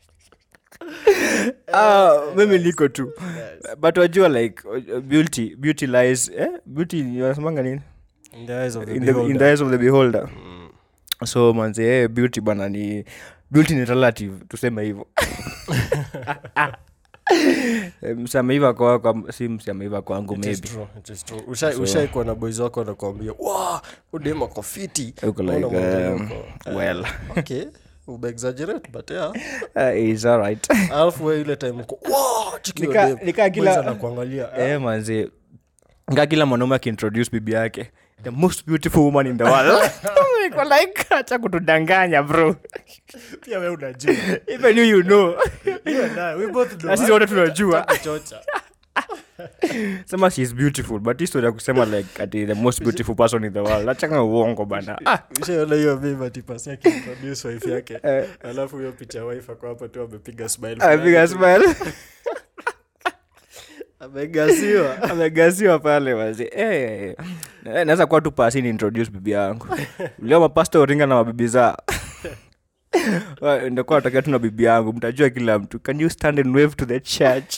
ah, mimi niko tu but wajua like uh, beauty beauty lies eh? beauty wanasemanga nini In the eyes of the in the, in beholder. the eyes of the beholder so manze eh, beauty bana ni beauty ni relative tuseme hivyo Eh, msameiva kwako si msameiva kwangu It is maybe true, it is true. Ushai- ushaikuwa na boys wako wanakuambia wa udema kwa fiti Uko Unaona like, mwangalia um, uko, well. eh, okay umeexaggerate but yeah uh, is alright alafu we ile time uko wa chiki hiyo Nika- dem. nika kila- Boys anakuangalia eh, eh, manze nga kila mwanaume akiintroduce bibi yake the most beautiful woman in the world Niko like acha kutudanganya bro pia we unajua even you you know You and I, we both know, na sisi eh? wote tunajua Kuchocha. sema she is beautiful but hii story ya kusema like ati the most beautiful person in the world achanga uongo bana ah, Ushaiona hiyo meme ati pasi yake introduce wife yake Eh. alafu hiyo picha ya wife ako hapo tu amepiga smile amepiga smile amegasiwa amegasiwa pale wazi eh, eh, naweza kuwa tu pasi ni introduce bibi yangu leo mapasta uringa na mabibi zao Wa- ndakuwa natokea tu na bibi yangu mtajua kila mtu can you stand and wave to the church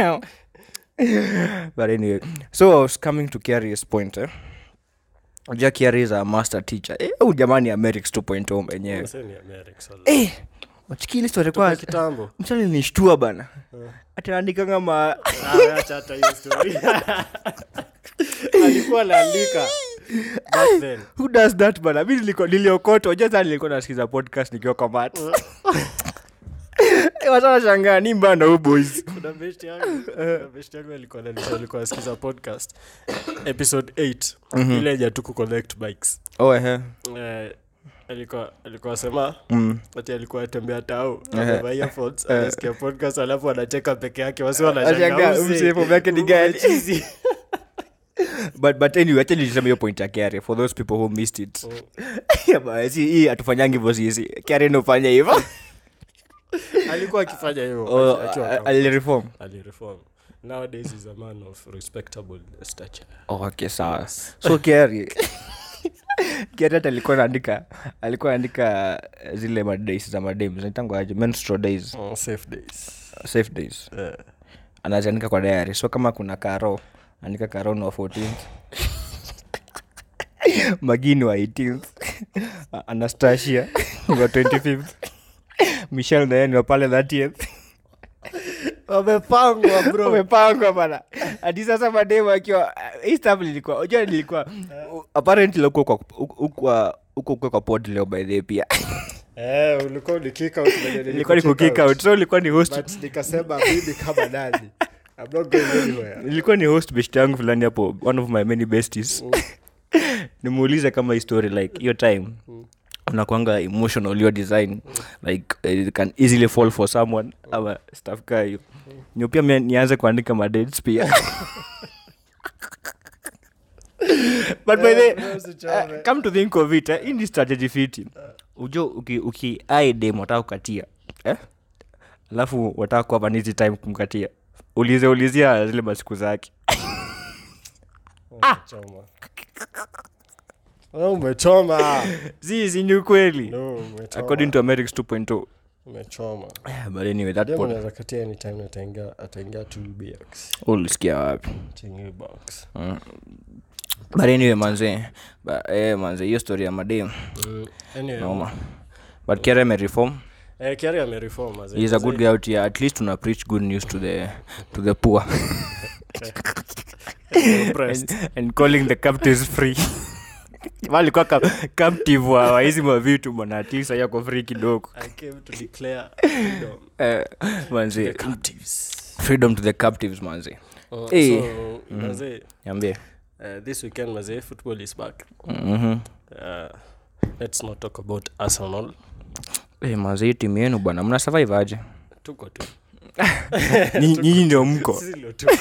but anyway so i was coming to carrier's point eh? ja carry is a master teacher eh, huyu jamani amerix 2.0 mwenyewe Msee ni America, so- eh, wachikili story Toka kwa kitambo mchani nishtua bana atanaandikanga ma Ah, acha hata hiyo story. alikuwa anaandika back then who does that bana mi niliko- niliokota unajua sana nilikuwa nasikiza podcast nikiwa kwa mat wasanashangaa ni mbana huu boys kuna best yangu kuna best yangu alikuwa ananisha alikuwa asikiza podcast episode 8 ile yenye tu kuconnect bikes oh, ehe. eh, alikuwa alikuwa sema Mm. ati alikuwa atembea tau Ehe. amevaa earphones anasikia podcast alafu anacheka peke yake wasi Anashangaa, wanashangaa huyu msee pombe yake ni gani? but but anyway acha nilisema hiyo point ya Kiare for those people who missed it Yeah, but si hii hatufanyangi hivyo sisi Kiare nofanya hivyo alikuwa akifanya hivyo Oh, akiwa a- kama- alireform alireform nowadays is a man of respectable stature oh, okay sawa so Kiare Kiare hata alikuwa anaandika alikuwa anaandika zile madays za madem zinaitangwa aje menstrual days oh, safe days safe days Eh, anaziandika kwa diary so kama kuna karo andika karo ni wa 14th magini wa 18th anastasia wa 25th michel naye wa pale 30th wamepangwa bro umepangwa bana hadi sasa mademu akiwa hii stuff lilikuwa unajua nilikuwa apparently huko kwa huko huko kwa pod leo by the way pia Eh, ulikuwa ni kick out venye ilikuwa ni niliku kukick kick out. out so ilikuwa ni host but nikasema mimi kama nani I'm not going anywhere ilikuwa ni host best yangu fulani hapo one of my many besties nimuulize kama hii story like hiyo time unakwanga emotional your design like uh, it can easily fall for someone ama stuff kaa hiyo nyo pia mia- nianze kuandika madates pia but by the Eh, bro, usichome. uh, come to think of it eh, hii ni strategy fiti ujo uki, uki ai dem wataka kukatia eh? alafu wataka kuwa nizi time kumkatia ulize ulizia zile masiku zake Umechoma. Wewe umechoma zizi ni ukweli no umechoma according to americs 2.0 umechoma Eh, but anyway that Dem pod anaweza katia anytime na ataingia ataingia two bx ulisikia wapi chingi box but anyway manze ba, eh, manze hiyo story ya madem Mm, anyway noma but kere amereform eh kiari amereform as he is a good guy out here at least una preach good news to the to the poor and, and calling the captives free walikuwa ka, captive wa wa hizi mavitu bwana at least ayako free kidogo i came to declare freedom eh, manze captives freedom to the captives manze Oh, Eh. so mazee niambie uh, this weekend mazee football is back mhm uh, let's not talk about arsenal eh, manze hii timu yenu bwana mna survive aje tuko tu Ni- nyinyi ndio mko Sisi ndio tuko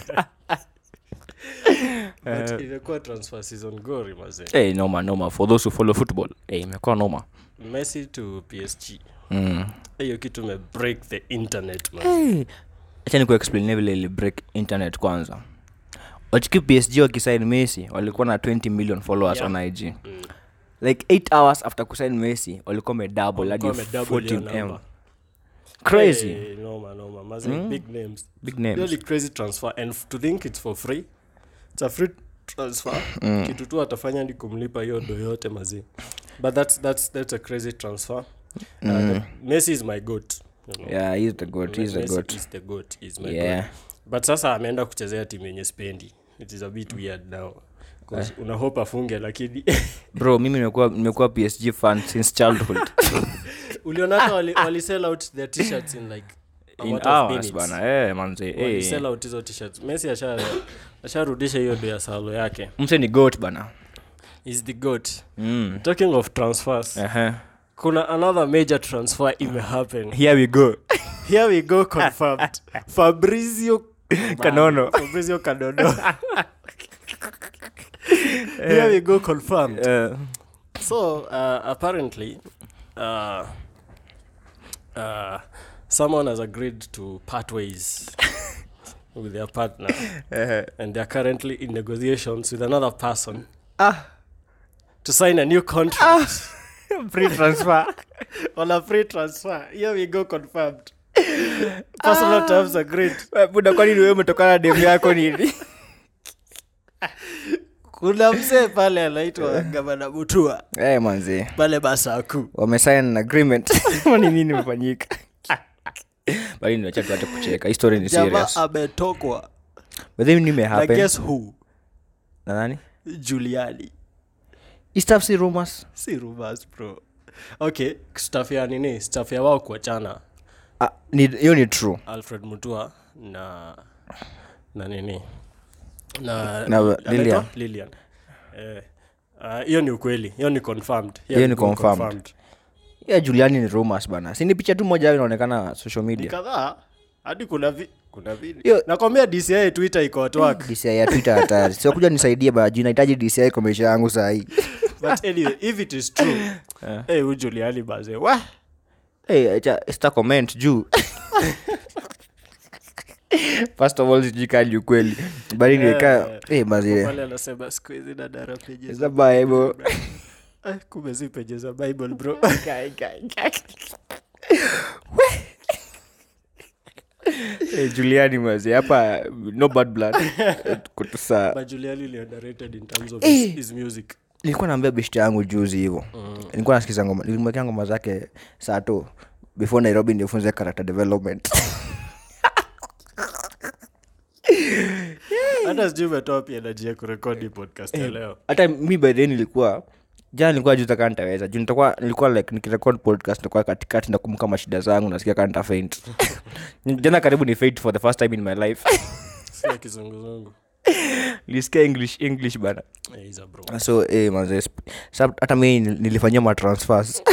but imekuwa transfer season gori mazee hey, noma noma for those who follow football hey, imekuwa noma messi to psg mm. hiyo kitu me break the internet man hey. acha ni kuexplainia vile ili break internet kwanza wachiki psg wakisain messi walikuwa na 20 million followers Yeah. on ig like 8 hours after kusain messi walikuwa medouble hadi Walikuwa wamedouble hiyo 14m number. crazy Hey, noma noma mazee big names big names really crazy transfer and f- to think it's for free it's a free transfer kitu tu atafanya ni kumlipa hiyo do yote mazee but that's, that's, that's a crazy transfer uh, the- messi is my goat you know. yeah he's the goat he's the Messi goat is the goat is my yeah goat but sasa ameenda kuchezea timu yenye spendi it is a bit weird now 'Cause una hope afunge lakini bro mimi nimekuwa nimekuwa psg fan since childhood uliona hata wali, wali sell out their t-shirts in like a in matter of hours minutes. bana eh manze Wali eh sell out hizo t-shirts messi asha asharudisha hiyo do ya salo yake mse ni goat bana is the goat mm. talking of transfers uh-huh. kuna another major transfer imehappen here we go here we go confirmed fabrizio Kanono. fabrizio kanono here we go confirmed uh, so uh, apparently uh, uh, someone has agreed to part ways with their partner uh, and they're currently in negotiations with another person ah to sign a new contract free transfer on a free transfer here we go confirmed personal terms agreed Eh, buda kwani niwe umetokana demu yako nini kuna mzee pale anaitwa gavana mutua hey, manzi pale basaku wamesign an agreement ni nini mefanyika bali niwacha tuache kucheka hii story ni jamaa serious ametokwa but then nime na happen guess who na nani juliani hii stuff si rumors si rumors bro okay staff ya nini staff ya wao kuachana ah, ni hiyo ni true alfred mutua na na nini na, Na anaitwa? Lilian. lilian Eh, ah, hiyo ni ukweli hiyo ni confirmed Hiyo we ni go confirmed. ya juliani ni rumors bana si ni picha tu moja inaonekana social ni media kadhaa hadi kuna vi, kuna video Yo- nakwambia dci twitter iko at work dci ya twitter hatari sio kuja nisaidie baji nahitaji dci kwa maisha yangu sahii but anyway if it is true hey, huyu juliani baze wa hey, acha sta comment juu first of all sijui kali ukweli bali niweka hey, mazile pale anasema siku hizi dadara pages za bible Eh, kumbe si pages za bible bro hey, juliani mazi hapa no bad blood kutusa but juliani ili underrated in terms of his, his music nilikuwa naambia beshte yangu juzi hivo nilikuwa nasikiza ngoma nilimwekea ngoma zake saa tu before nairobi nifunze character development hata sijui umetoa pia energy ya kurekodi podcast ya leo hata mi by then nilikuwa jana nilikuwa juu taka nitaweza juu nitakuwa nilikuwa like nikirekod podcast nitakuwa katikati nakumbuka mashida zangu nasikia kaa nita faint jana karibu ni faint for the first time in my life sia kizunguzungu nilisikia english english bana Eh, he's a bro so eh, manze sp- sa- hata mi nil- nilifanyia matransfers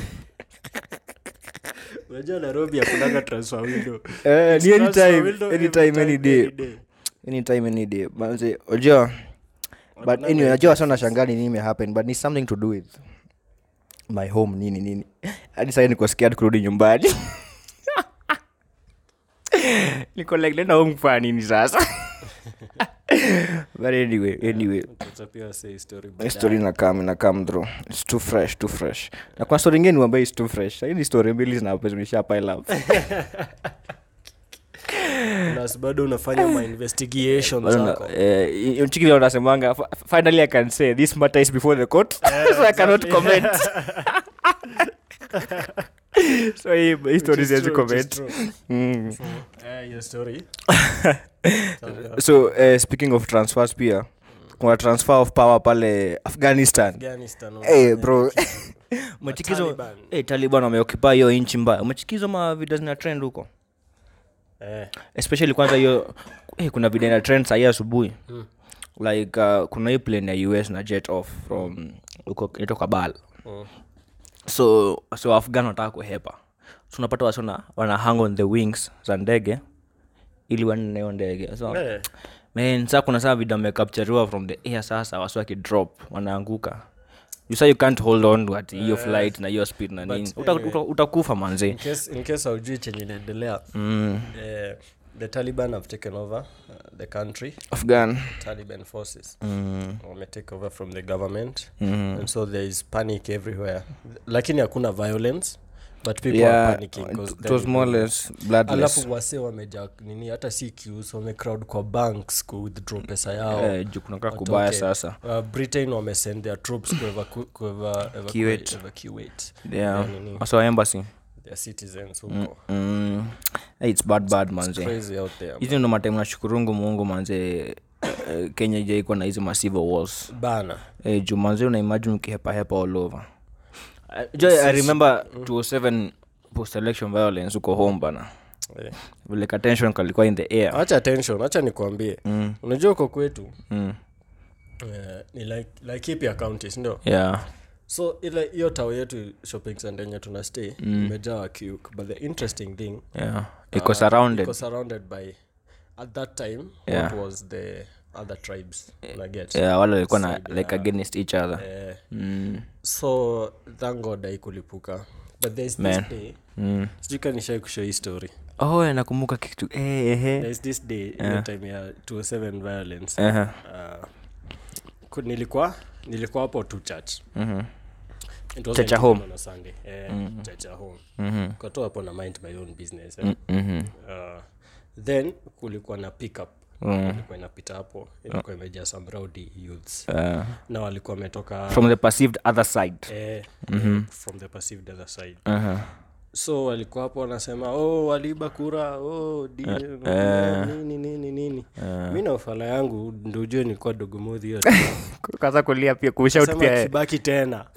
unajua nairobi akunanga transfer window Eh, It's ni transfer anytime, window anytime, every any time, day. any day. anytime any day manze unajua but anyway najua sana shangaa ni nini imehappen but ni something to do with my home nini nini hadi sai niko scared kurudi nyumbani niko like nenda home kufanya nini sasa but anyway anyway Tuta pia say story hii baadaye. story nakam nakam through its too fresh too fresh na kwa story ingine ambayo is too fresh Sasa hizi story mbili zinapezunisha pile up Plus bado unafanya ma investigations Bado na- zako eh, hiyo chiki vile wanasemanga "Fi- finally i can say this matter is before the court so i cannot comment so hii hii story Which is siwezi true, which is comment true. Mm. Eh, hiyo story so uh, speaking of transfers pia kuna transfer of power pale afghanistan Afghanistan hey, bro umechikizo Taliban. hey, taliban wameokipa hiyo nchi mbaya umechikizo ma video zina trend huko Eh, especially kwanza hiyo hey, kuna video ina trend sahii asubuhi like uh, kuna hii plane ya us na jet off from huko inaitwa kabal mm. so so afghan wanataka kuhepa so unapata wasona wana hang on the wings za ndege ili wanne hiyo ndege so Eh, man saa kuna saa video amecapturiwa from the air sasa wasi wakidrop wanaanguka you say you can't hold on to ati hiyo flight na hiyo speed na nini Uta- anyway. uta- utakufa manze in case in case haujui chenye inaendelea mm. eh, the taliban have taken over uh, the country afghan taliban forces mm. wame take over from the government Mm. and so there is panic everywhere lakini hakuna violence but people are yeah panicking 'cause it was more or then- less bloodless alafu wase wameja nini hata si queues wame crowd kwa banks ku withdraw pesa yao Eh, juu kunakaa watoke. kubaya sasa uh, britain wamesend their troops ku evacu- ku eva- Evacuate. evacuate evacuate yeah their nini, also embassy their citizens huko mm. hey, it's bad bad manze crazy out there hizi ndo mataimu nashukurungu mungu manze eh, kenya ijaikuwa na hizi massive walls bana eh, juu manze unaimagine ukihepahepa all over Eh, jo i remember 207 post election violence uko home bana Eh. vile ka tension kalikuwa in the air acha tension acha nikwambie mm. unajua uko kwetu Mm. eh, ni like like ipi county sindio yeah so ile hiyo tao yetu shopping center yenye tuna stay imejaa wakiuk but the interesting thing yeah iko uh, surrounded iko surrounded by at that time Yeah. what was the other tribes unaget yeah wale walikuwa na Side like ya- against each other eh, mm. so thank god haikulipuka but there's Man. this day Mm. sijui kanishai kushow hii story oh eh, nakumbuka kitu eh, eh, eh. there's this day yeah. time ya 207 violence Uh-huh. uh, ku- nilikuwa nilikuwa hapo tu church Mhm. It wasn't Church ya even home. on a Sunday. Eh, church ya home Mhm. Kwa hapo na mind my own business eh. Mhm. uh, then kulikuwa na pickup Mm. ilikuwa inapita hapo ilikuwa imejaa some rowdy youths Uh, na walikuwa wametoka from the perceived other side eh, eh, from the perceived other side uh-huh. so walikuwa hapo wanasema oh waliiba kura oh, di, eh. nini nini nini mi na ufala yangu ndo ujue nilikuwa dogomodhi hiyo kaza kulia pia kushout Sema pia eh. kibaki tena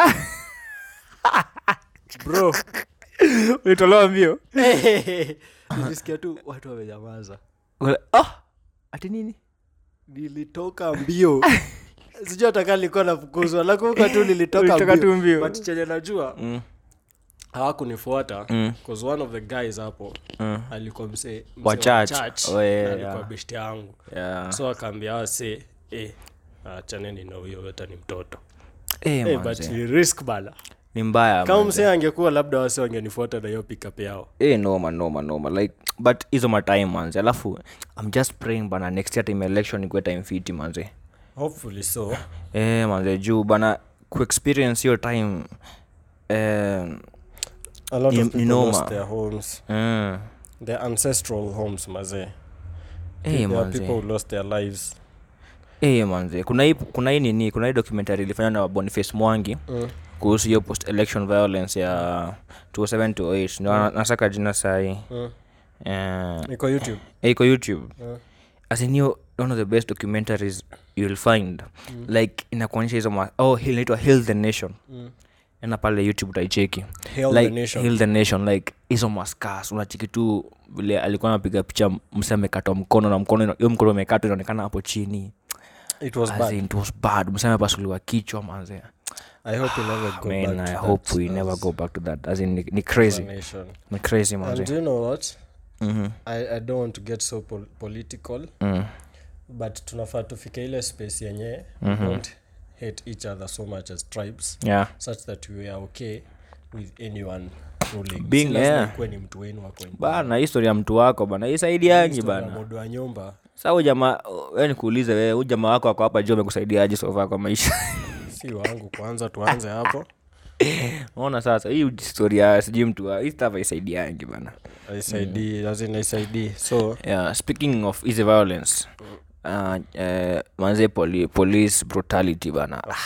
bro ulitolewa mbio nilisikia tu watu wamenyamaza Ule- oh, ati nini nilitoka mbio sijui ataka likuwa nafukuzwa nakumbuka tu nilitoka Ulitoka tu mbio mbio. but chenye najua Mm. hawakunifuata cause one of the guys hapo alikuwa mse, mse Wa church. church, Oh, yeah, na alikuwa yeah. beshte yangu yeah. so akaambia wase eh, achaneni na huyo hata ni mtoto Eh, Eh, but manze. ni risk bana ni mbaya kama manze. msee angekuwa labda wase wangenifuata na hiyo pickup yao Eh, noma noma noma like but hizo matime manze alafu i'm just praying bana next year time election ikuwe time fiti manze hopefully so eh, manze juu bana kuexperience hiyo time eh, a lot Ni- of ni people noma. lost their homes mm, their ancestral homes mazee eh, there are manze. people who lost their lives Eh, manze kuna hii kuna hii nini kuna hii documentary ilifanywa na boniface mwangi mm. kuhusu hiyo post election violence ya 27 to 8 ndio na- nasaka jina sahii Mm. eh, iko youtube eh, iko youtube Mm. as in hiyo one of the best documentaries you'll find like inakuonyesha hizo ma- oh hii inaitwa heal the nation Mm. ena pale youtube utaicheki Hail like, the nation. Hail the nation like hizo maskas unacheki tu vile alikuwa anapiga picha mse amekatwa mkono na mkono ina- hiyo mkono umekatwa inaonekana hapo chini it was As bad in, it was bad mse amepasuliwa kichwa manze i hope we never go man back i to hope that we as- never go back to that as in ni, ni as a crazy nation. ni crazy and manze do you know what Mhm. I, i don't want to get so pol political Mm. but tunafaa tufike ile space yenye we don't hate each other so much as tribes yeah such that we are okay with anyone ruling Being- Si lazima yeah. ikuwe ni mtu wenu wako in bana histori ya mtu wako bana isaidiangi Story ya bana modo wa nyumba sa huyu jamaa we nikuulize wewe huyu jamaa wako ako hapa juu amekusaidiaje sofa kwa maisha si wangu kwanza tuanze hapo naona sasa hii story ya sijui mtu wa hii stuff haisaidiangi bana aisaidii lazima aisaidii so yeah, speaking of easy violence uh, uh, manze poli, police brutality bana ah,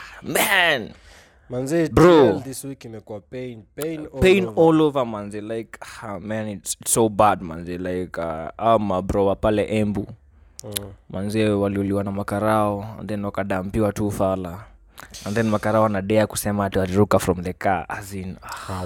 man manzi Bro. TL this week imekuwa pain pain all pain over. all over manze like ah, man it's, it's so bad manze like uh, au mabro wa pale embu Mm. manze waliuliwa na makarao and then wakadampiwa tu fala and then makarao wanadea kusema ati waliruka from the car as in ah,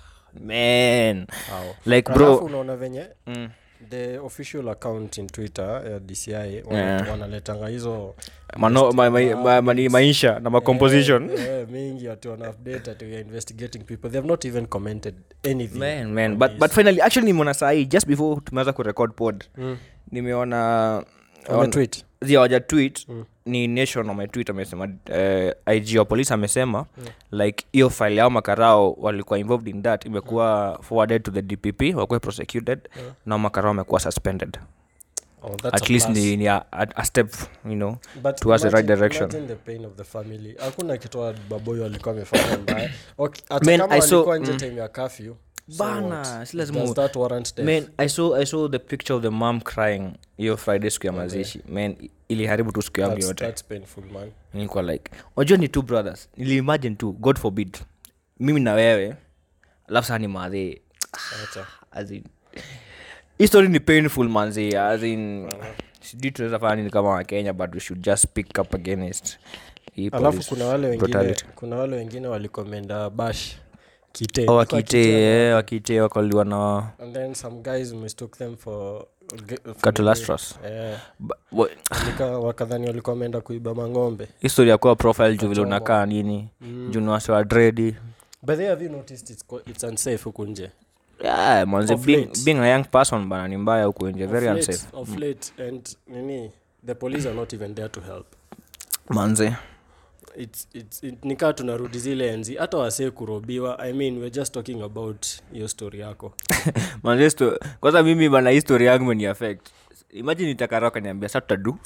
man Hao. like Alafu bro unaona venye mm, the official account in twitter ya dci wana- Yeah. wanaletanga hizo mano, ma, ma, ma, ma, ni maisha na macomposition eh, eh, mingi ati wana update ati we are investigating people they have not even commented anything man man on but, this. but finally actually nimeona sahii just before tumeanza kurecord pod Mm. nimeona Wametweet. waja tweet ni nation wametweet amesema uh, ig wa police amesema like hiyo file yao makarao walikuwa involved in that imekuwa forwarded to the dpp wakuwe prosecuted na makarao wamekuwa suspended Oh, that's at a least plus. ni, ni a, a, a step you know But towards the right imagine- direction. imagine the pain of the family hakuna kitu baboyo alikuwa amefanya mbaya Okay, hata Man, kama I saw- walikuwa nje mm. time ya curfew so Bana, what? si lazima Does u- that warrant death? man i saw i saw the picture of the mom crying hiyo friday siku ya mazishi man i- iliharibu tu siku yangu That's- yote that's painful man nilikuwa like wajua ni two brothers niliimagine tu god forbid mimi na wewe alafu saa ni madhe Acha. as in hii story ni painful manzi as in sijui tunaweza fanya nini kama wakenya but we should just pick up against hii alafu police kuna wale wengine brutality. kuna wale wengine walikomenda bash kite Oh, Ilikuwa wakite Kite, eh, wakite wakaliwa na and then some guys mistook them for ge- for Catulastras. Eh, ba- wa- nika- wakadhani walikuwa wameenda kuiba mang'ombe history ya kuwa profile juu vile Kachoma. unakaa unakaa nini juu ni wase wa dredi but they have you noticed it's, co- it's unsafe huku nje yeah, manze Of being, late. being a young person bana ni mbaya huku nje very Of late- unsafe of late and nini the police are not even there to help manze it's, it's, it, nikaa tunarudi zile enzi hata wasee kurobiwa i mean we're just talking about hiyo story yako manze sto- kwanza mimi bana history yangu meni affect imagine itakarao kaniambia sa tutadu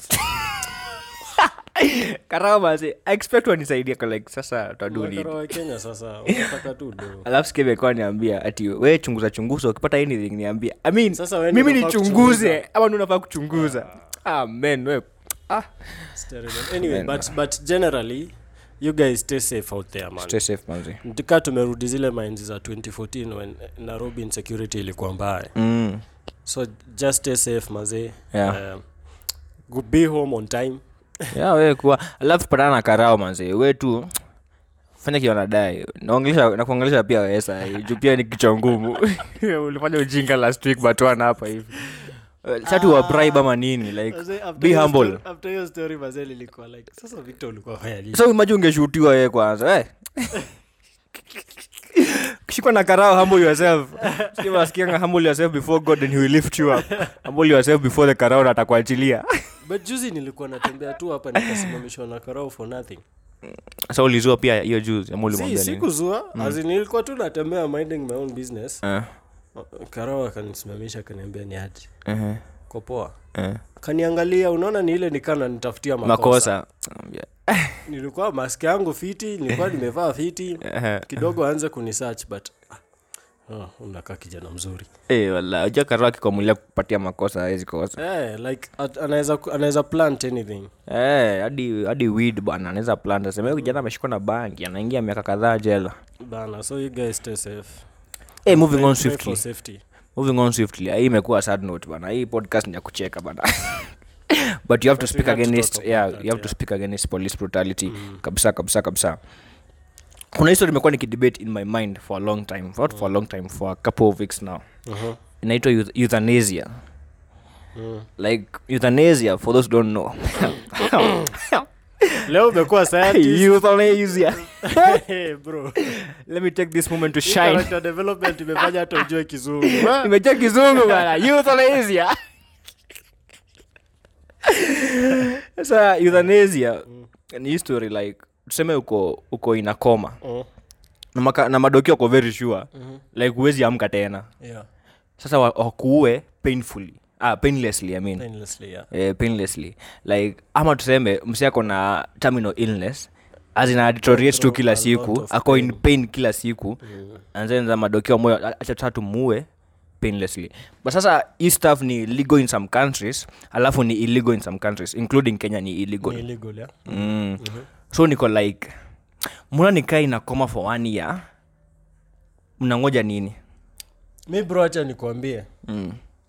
karao manze i expect wanisaidia kwa like sasa tutadu nini Makara wa kenya sasa wanataka tu do alafu sikebekwa niambia ati we chunguza chunguza ukipata anything niambia i mean Sasa wewe ndio mimi unafaa nichunguze kuchunguza. ama ndi unafaa kuchunguza ah man we ah It's terrible. anyway but, but generally you guys stay safe out there man stay safe manze tika tumerudi zile mainzi za 2014 when nairobi insecurity ilikuwa mbaya mm. so just stay safe mazee Yeah. um, go- be home on time ya we kuwa alafu patana na karao manze we tu fanya kiwa nadai naongelesha nakuongelesha pia wesa juu pia ni kichwa ngumu ulifanya ujinga last week batwana hapa hivi satu wa bribe ama nini like be humble after hiyo story mazee lilikuwa like sasa victor ulikuwa fanya nini so imaji ungeshutiwa yeye kwanza eh? kishikwa na karao humble yourself Sio wasikianga humble yourself before god and he will lift you up humble yourself before the karao na atakuachilia but juzi nilikuwa natembea tu hapa nikasimamishwa na karau for nothing sasa ulizua pia hiyo juzi ama si ulimwambia nini sikuzua mm. azi nilikuwa tu natembea minding my own business Eh, karau akanisimamisha akaniambia ni aje ehe, ko poa eh. kaniangalia unaona ni ile nikana nitafutia makosa, makosa Ambia, nilikuwa mask yangu fiti nilikuwa nimevaa fiti ehe. kidogo aanze kunisearch but ah, oh, unakaa kijana mzuri Eh, wala uja karao akikuamulia kupatia makosa hawezi kosa eh, like at, anaweza anaweza plant anything Eh, hadi hadi weed bana anaweza plant sema huyu kijana ameshikwa na bangi anaingia miaka kadhaa jela bana so you guys stay safe hey, moving on Pray for swiftly safety moving on swiftly hii imekuwa sad note bana hii podcast ni ya kucheka bana but you have to But we speak have to against talk about yeah, that, you have to yeah. speak against police brutality kabisa kabisa kabisa kuna history imekuwa nikidebate in my mind for a long time not for a long time for a couple of weeks now uh-huh. inaitwa euth- euthanasia mm. like euthanasia for those who don't know leo umekuwa scientist euthanasia hey, bro let me take this moment to Hii shine character development imefanya hata ujue kizungu Ah, nimejua kizungu bana euthanasia sasa euthanasia ni history like tuseme uko uko inakoma mm, na, maka, na madokio uko very sure mhm, like huwezi amka tena yeah, sasa wa- wakuue painfully ah, painlessly I mean. painlessly, yeah. eh, painlessly like ama tuseme msi ako na terminal illness azina deteriorate tu through kila a lot siku of ako in pain. pain kila siku Mm. anzenza madokio moyo acha tatu muue painlessly but sasa hii stuff ni legal in some countries alafu ni illegal in some countries including kenya ni illegal Ni illegal, yeah? mm. so niko like muna nikaa inakoma for one year mnangoja nini mi bro acha nikuambie mm.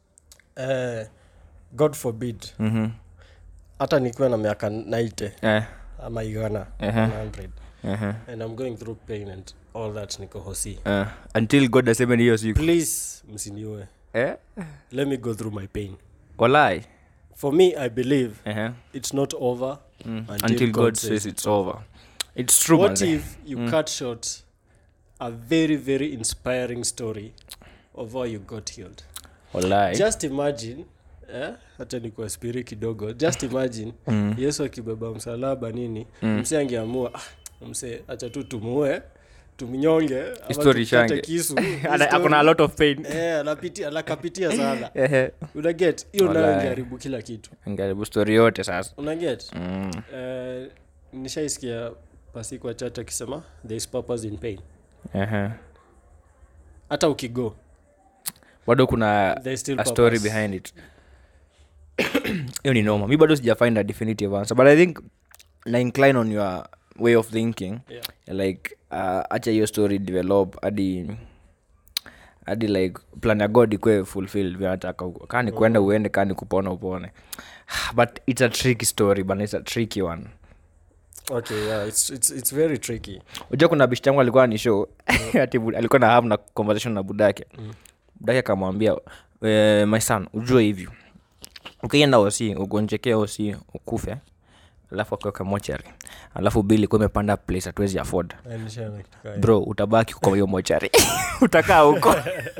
eh, god forbid mm-hmm. hata nikiwa na miaka 90 eh. ama igana Ehe. 100 uh-huh. and i'm going through pain and all that niko hosi uh, until god aseme ni hiyo siku please msiniue eh? let me go through my pain walai for me i believe uh-huh. it's not over mm. Until until, God god, says says it's over it's true what manze. if you cut short a very very inspiring story of how you got healed walai just imagine eh, hata ni kwa spiri kidogo just imagine Mm. yesu akibeba msalaba nini Mm. mse angeamua ah, mse acha tu tumue tumnyonge ama History tukate shange. kisu Ana- akona a lot of pain Eh, anapitia anakapitia sana Ehe. unaget hiyo nayo Walai. ingeharibu kila kitu ngaribu story yote sasa unaget mm. eh, nishaisikia pasi kwa chat akisema there is purpose in pain Ehe. hata ukigo bado kuna there is still a story purpose. behind it hiyo ni noma mi bado sijafind a definitive answer but i think na incline on your way of thinking Yeah. like uh, acha hiyo story develop hadi hadi like plan ya god ikwe fulfill vinataka huko kaa ni kwenda uende kaa ni kupona upone but it's a tricky story but it's a tricky one okay yeah it's, it's, it's very tricky unajua kuna bishi changu alikuwa ni show ati bu- alikuwa na have na conversation na budake budake akamwambia e, my son ujue hivyo ukienda osi ugonjekea osi ukufe alafu akiweka mochari alafu bili kuwa imepanda place hatuwezi afford Eh, nishaona kitu kama hiyo. bro utabaki kwa hiyo mochari utakaa huko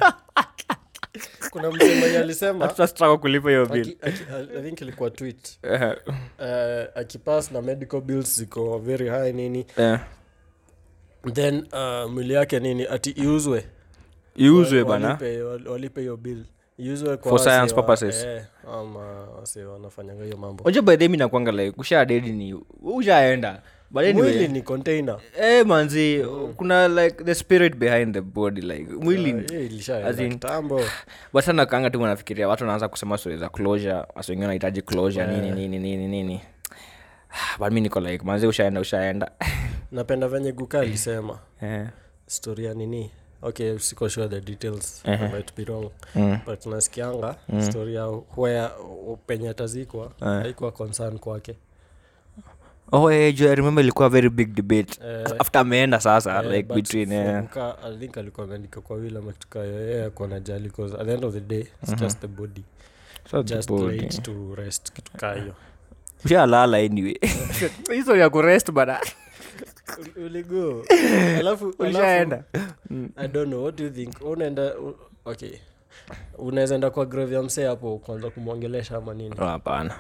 kuna mtu mwenye alisema tutasitaka kulipa hiyo bill aki- aki- i think ilikuwa tweet Eh, uh, akipass na medical bills ziko very high nini eh, then uh, mwili yake nini ati iuzwe iuzwe Wa- bana walipe- wal- walipe hiyo bill iuzwe kwa For wase science wa- purposes. eh, ama wase wanafanyanga hiyo mambo unajua by the way mi nakwanga like usha dedi ni ushaenda but anyway, mwili ni container eh manzi kuna like the spirit behind the body like mwili Ah, hiyo ilishaenda as in- kitambo but sana kanga tu wanafikiria watu wanaanza kusema stori za closure wasi wengine wanahitaji closure nini nini nini nini but mi niko like manzi ushaenda ushaenda napenda venye guka alisema Eh, story ya nini okay siko sure the details Ehe. I might be wrong mm, but nasikianga story ya where penye atazikwa Eh. haikuwa concern kwake oh eh, jo, I remember ilikuwa very big debate Eh, after ameenda sasa Eh, like but between for eh, Guka, I think alikuwa ameandika kwa wile amatukayo yeye akona jali cause at the end of the day it's just the body so the just body. laid to rest kitu kaa hiyo ushalala anyway hizo ya kurest bana Ul- uligo alafu ulishaenda alafu- i don't know what do you think unaenda u- okay unaweza enda kwa grave ya msee hapo kwanza kumwongelesha ama nini Oh, hapana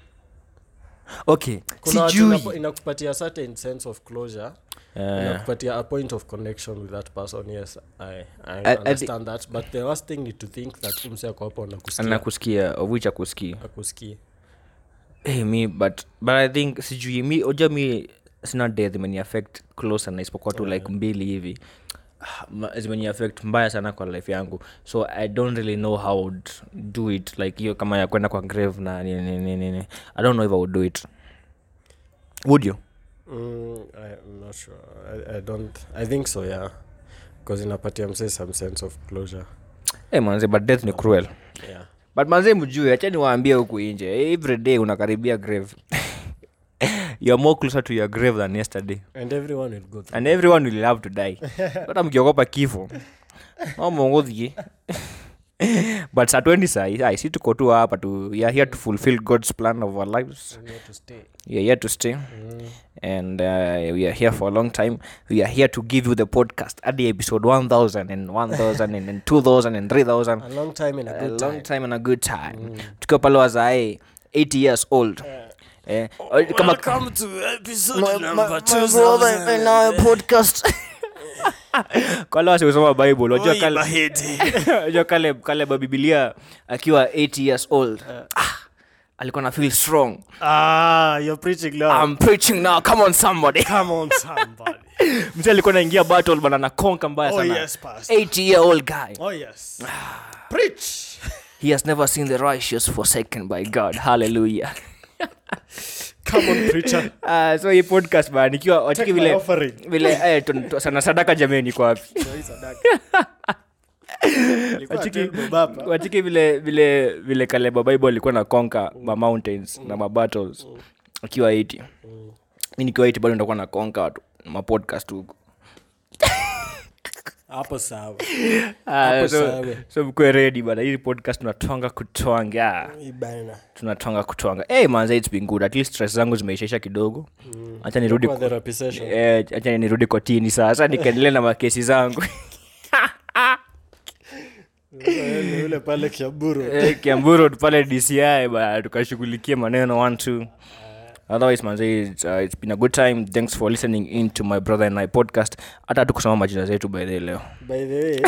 okay kuna watu sijui inapo- inakupatia certain sense of closure Eh, inakupatia a point of connection with that person yes i, I, I- I understand that but the worst thing is to think that umse ako hapo anakusikia anakusikia of which akusikia akusikii hey, mi but but i think sijui mi oja mi sina death imeni affect close sana isipokuwa tu like mbili hivi Ah, ma- zimeni affect mbaya sana kwa life yangu so i don't really know how I would do it like hiyo kama ya kwenda kwa grave na nini nini nini i don't know if i would do it would you mm, i'm not sure I, i don't i think so yeah because inapatia msee some sense of closure hey, manze but death ni cruel yeah but manze mjue achani waambie huku inje every day unakaribia grave youare more closer to your grave than yesterday and everyone will go through and everyone will have to die hata mkiogopa kifo amongothie but saa 20 sai ai si tuko tu hapa tu we are here to fulfill god's plan of our lives We have to stay we are here to stay and uh, we are here for a long time we are here to give you the podcast at the episode 1000 and 1000 and, and 2000 and 3000 a long time in a a good long time time and a good time tukiwa pale wazae 80 years old eh, kama welcome to episode My- my- number my 2000 brother and I podcast kwale wasiusoma bible wajua Oi, kale, Baheti. wajua kale kale babibilia akiwa 80 years old ah, alikuwa na feel strong ah you're preaching now i'm preaching now come on somebody come on somebody mzee alikuwa naingia battle bana na konka mbaya oh sana yes pastor 80 year old guy oh yes preach he has never seen the righteous forsaken by god hallelujah come on preacher uh, so hii podcast bana nikiwa watiki Take my vile offering. vile eh, tun- tu- sana sadaka jameni kwa wapi Hii sadaka. Ilikuwa Wachiki- table baba. watiki vile vile vile kaleba bible alikuwa na conquer ma mountains na ma battles akiwa 80 mi nikiwa 80 bado ndakuwa na conquer watu ma podcast huko hapo sawa Ah, Hapo so, sawa. so mkwe ready bana hii podcast tunatwanga kutwanga Hii bana tunatwanga kutwanga hey, manze it's been good at least stress zangu zimeishaisha kidogo hacha nirudi Kwa therapy session. eh, acha nirudi kotini sasa nikaendelea na makesi zangu Yule- yule pale kiaburu Eh, kiamburu pale dci ba tukashughulikia maneno one two otherwise manze it's, uh, it's been a good time thanks for listening in to my brother and i podcast hata tukusoma majina zetu by the way leo by the way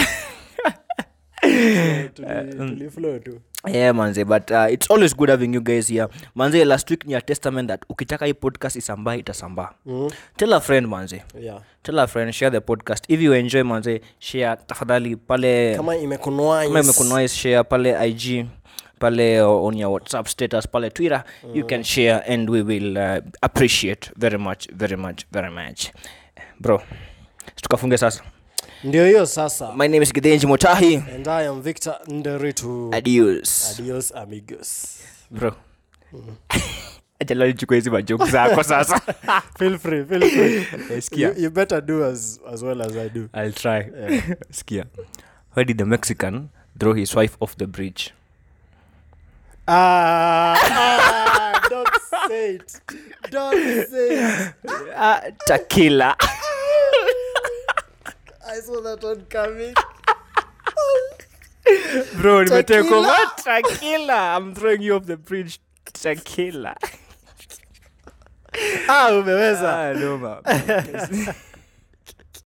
tuli- tuliflow tu yeah manze but uh, it's always good having you guys here manze last week ni a testament that ukitaka hii podcast isambaa itasambaa Mhm. tell a friend manze yeah tell a friend share the podcast if you enjoy manze share tafadhali pale kama imekunwaa kama imekunoise share pale ig pale on your whatsapp status pale twitter you can share and we will uh, appreciate very much very much very much bro tukafunge sasa ndio hiyo sasa my name is githenji motahi and i am victor nderitu adios adios amigos bro achalalichukua hizi majoke zako sasa feel free feel free Sikia. you, you better do as, as well as i do i'll try skia why did the mexican throw his wife off the bridge ah, ah don't say it don't say it uh, takila i saw that one coming bro nimeteka Tequila. over takila i'm throwing you off the bridge takila ah umeweza ah, no, man.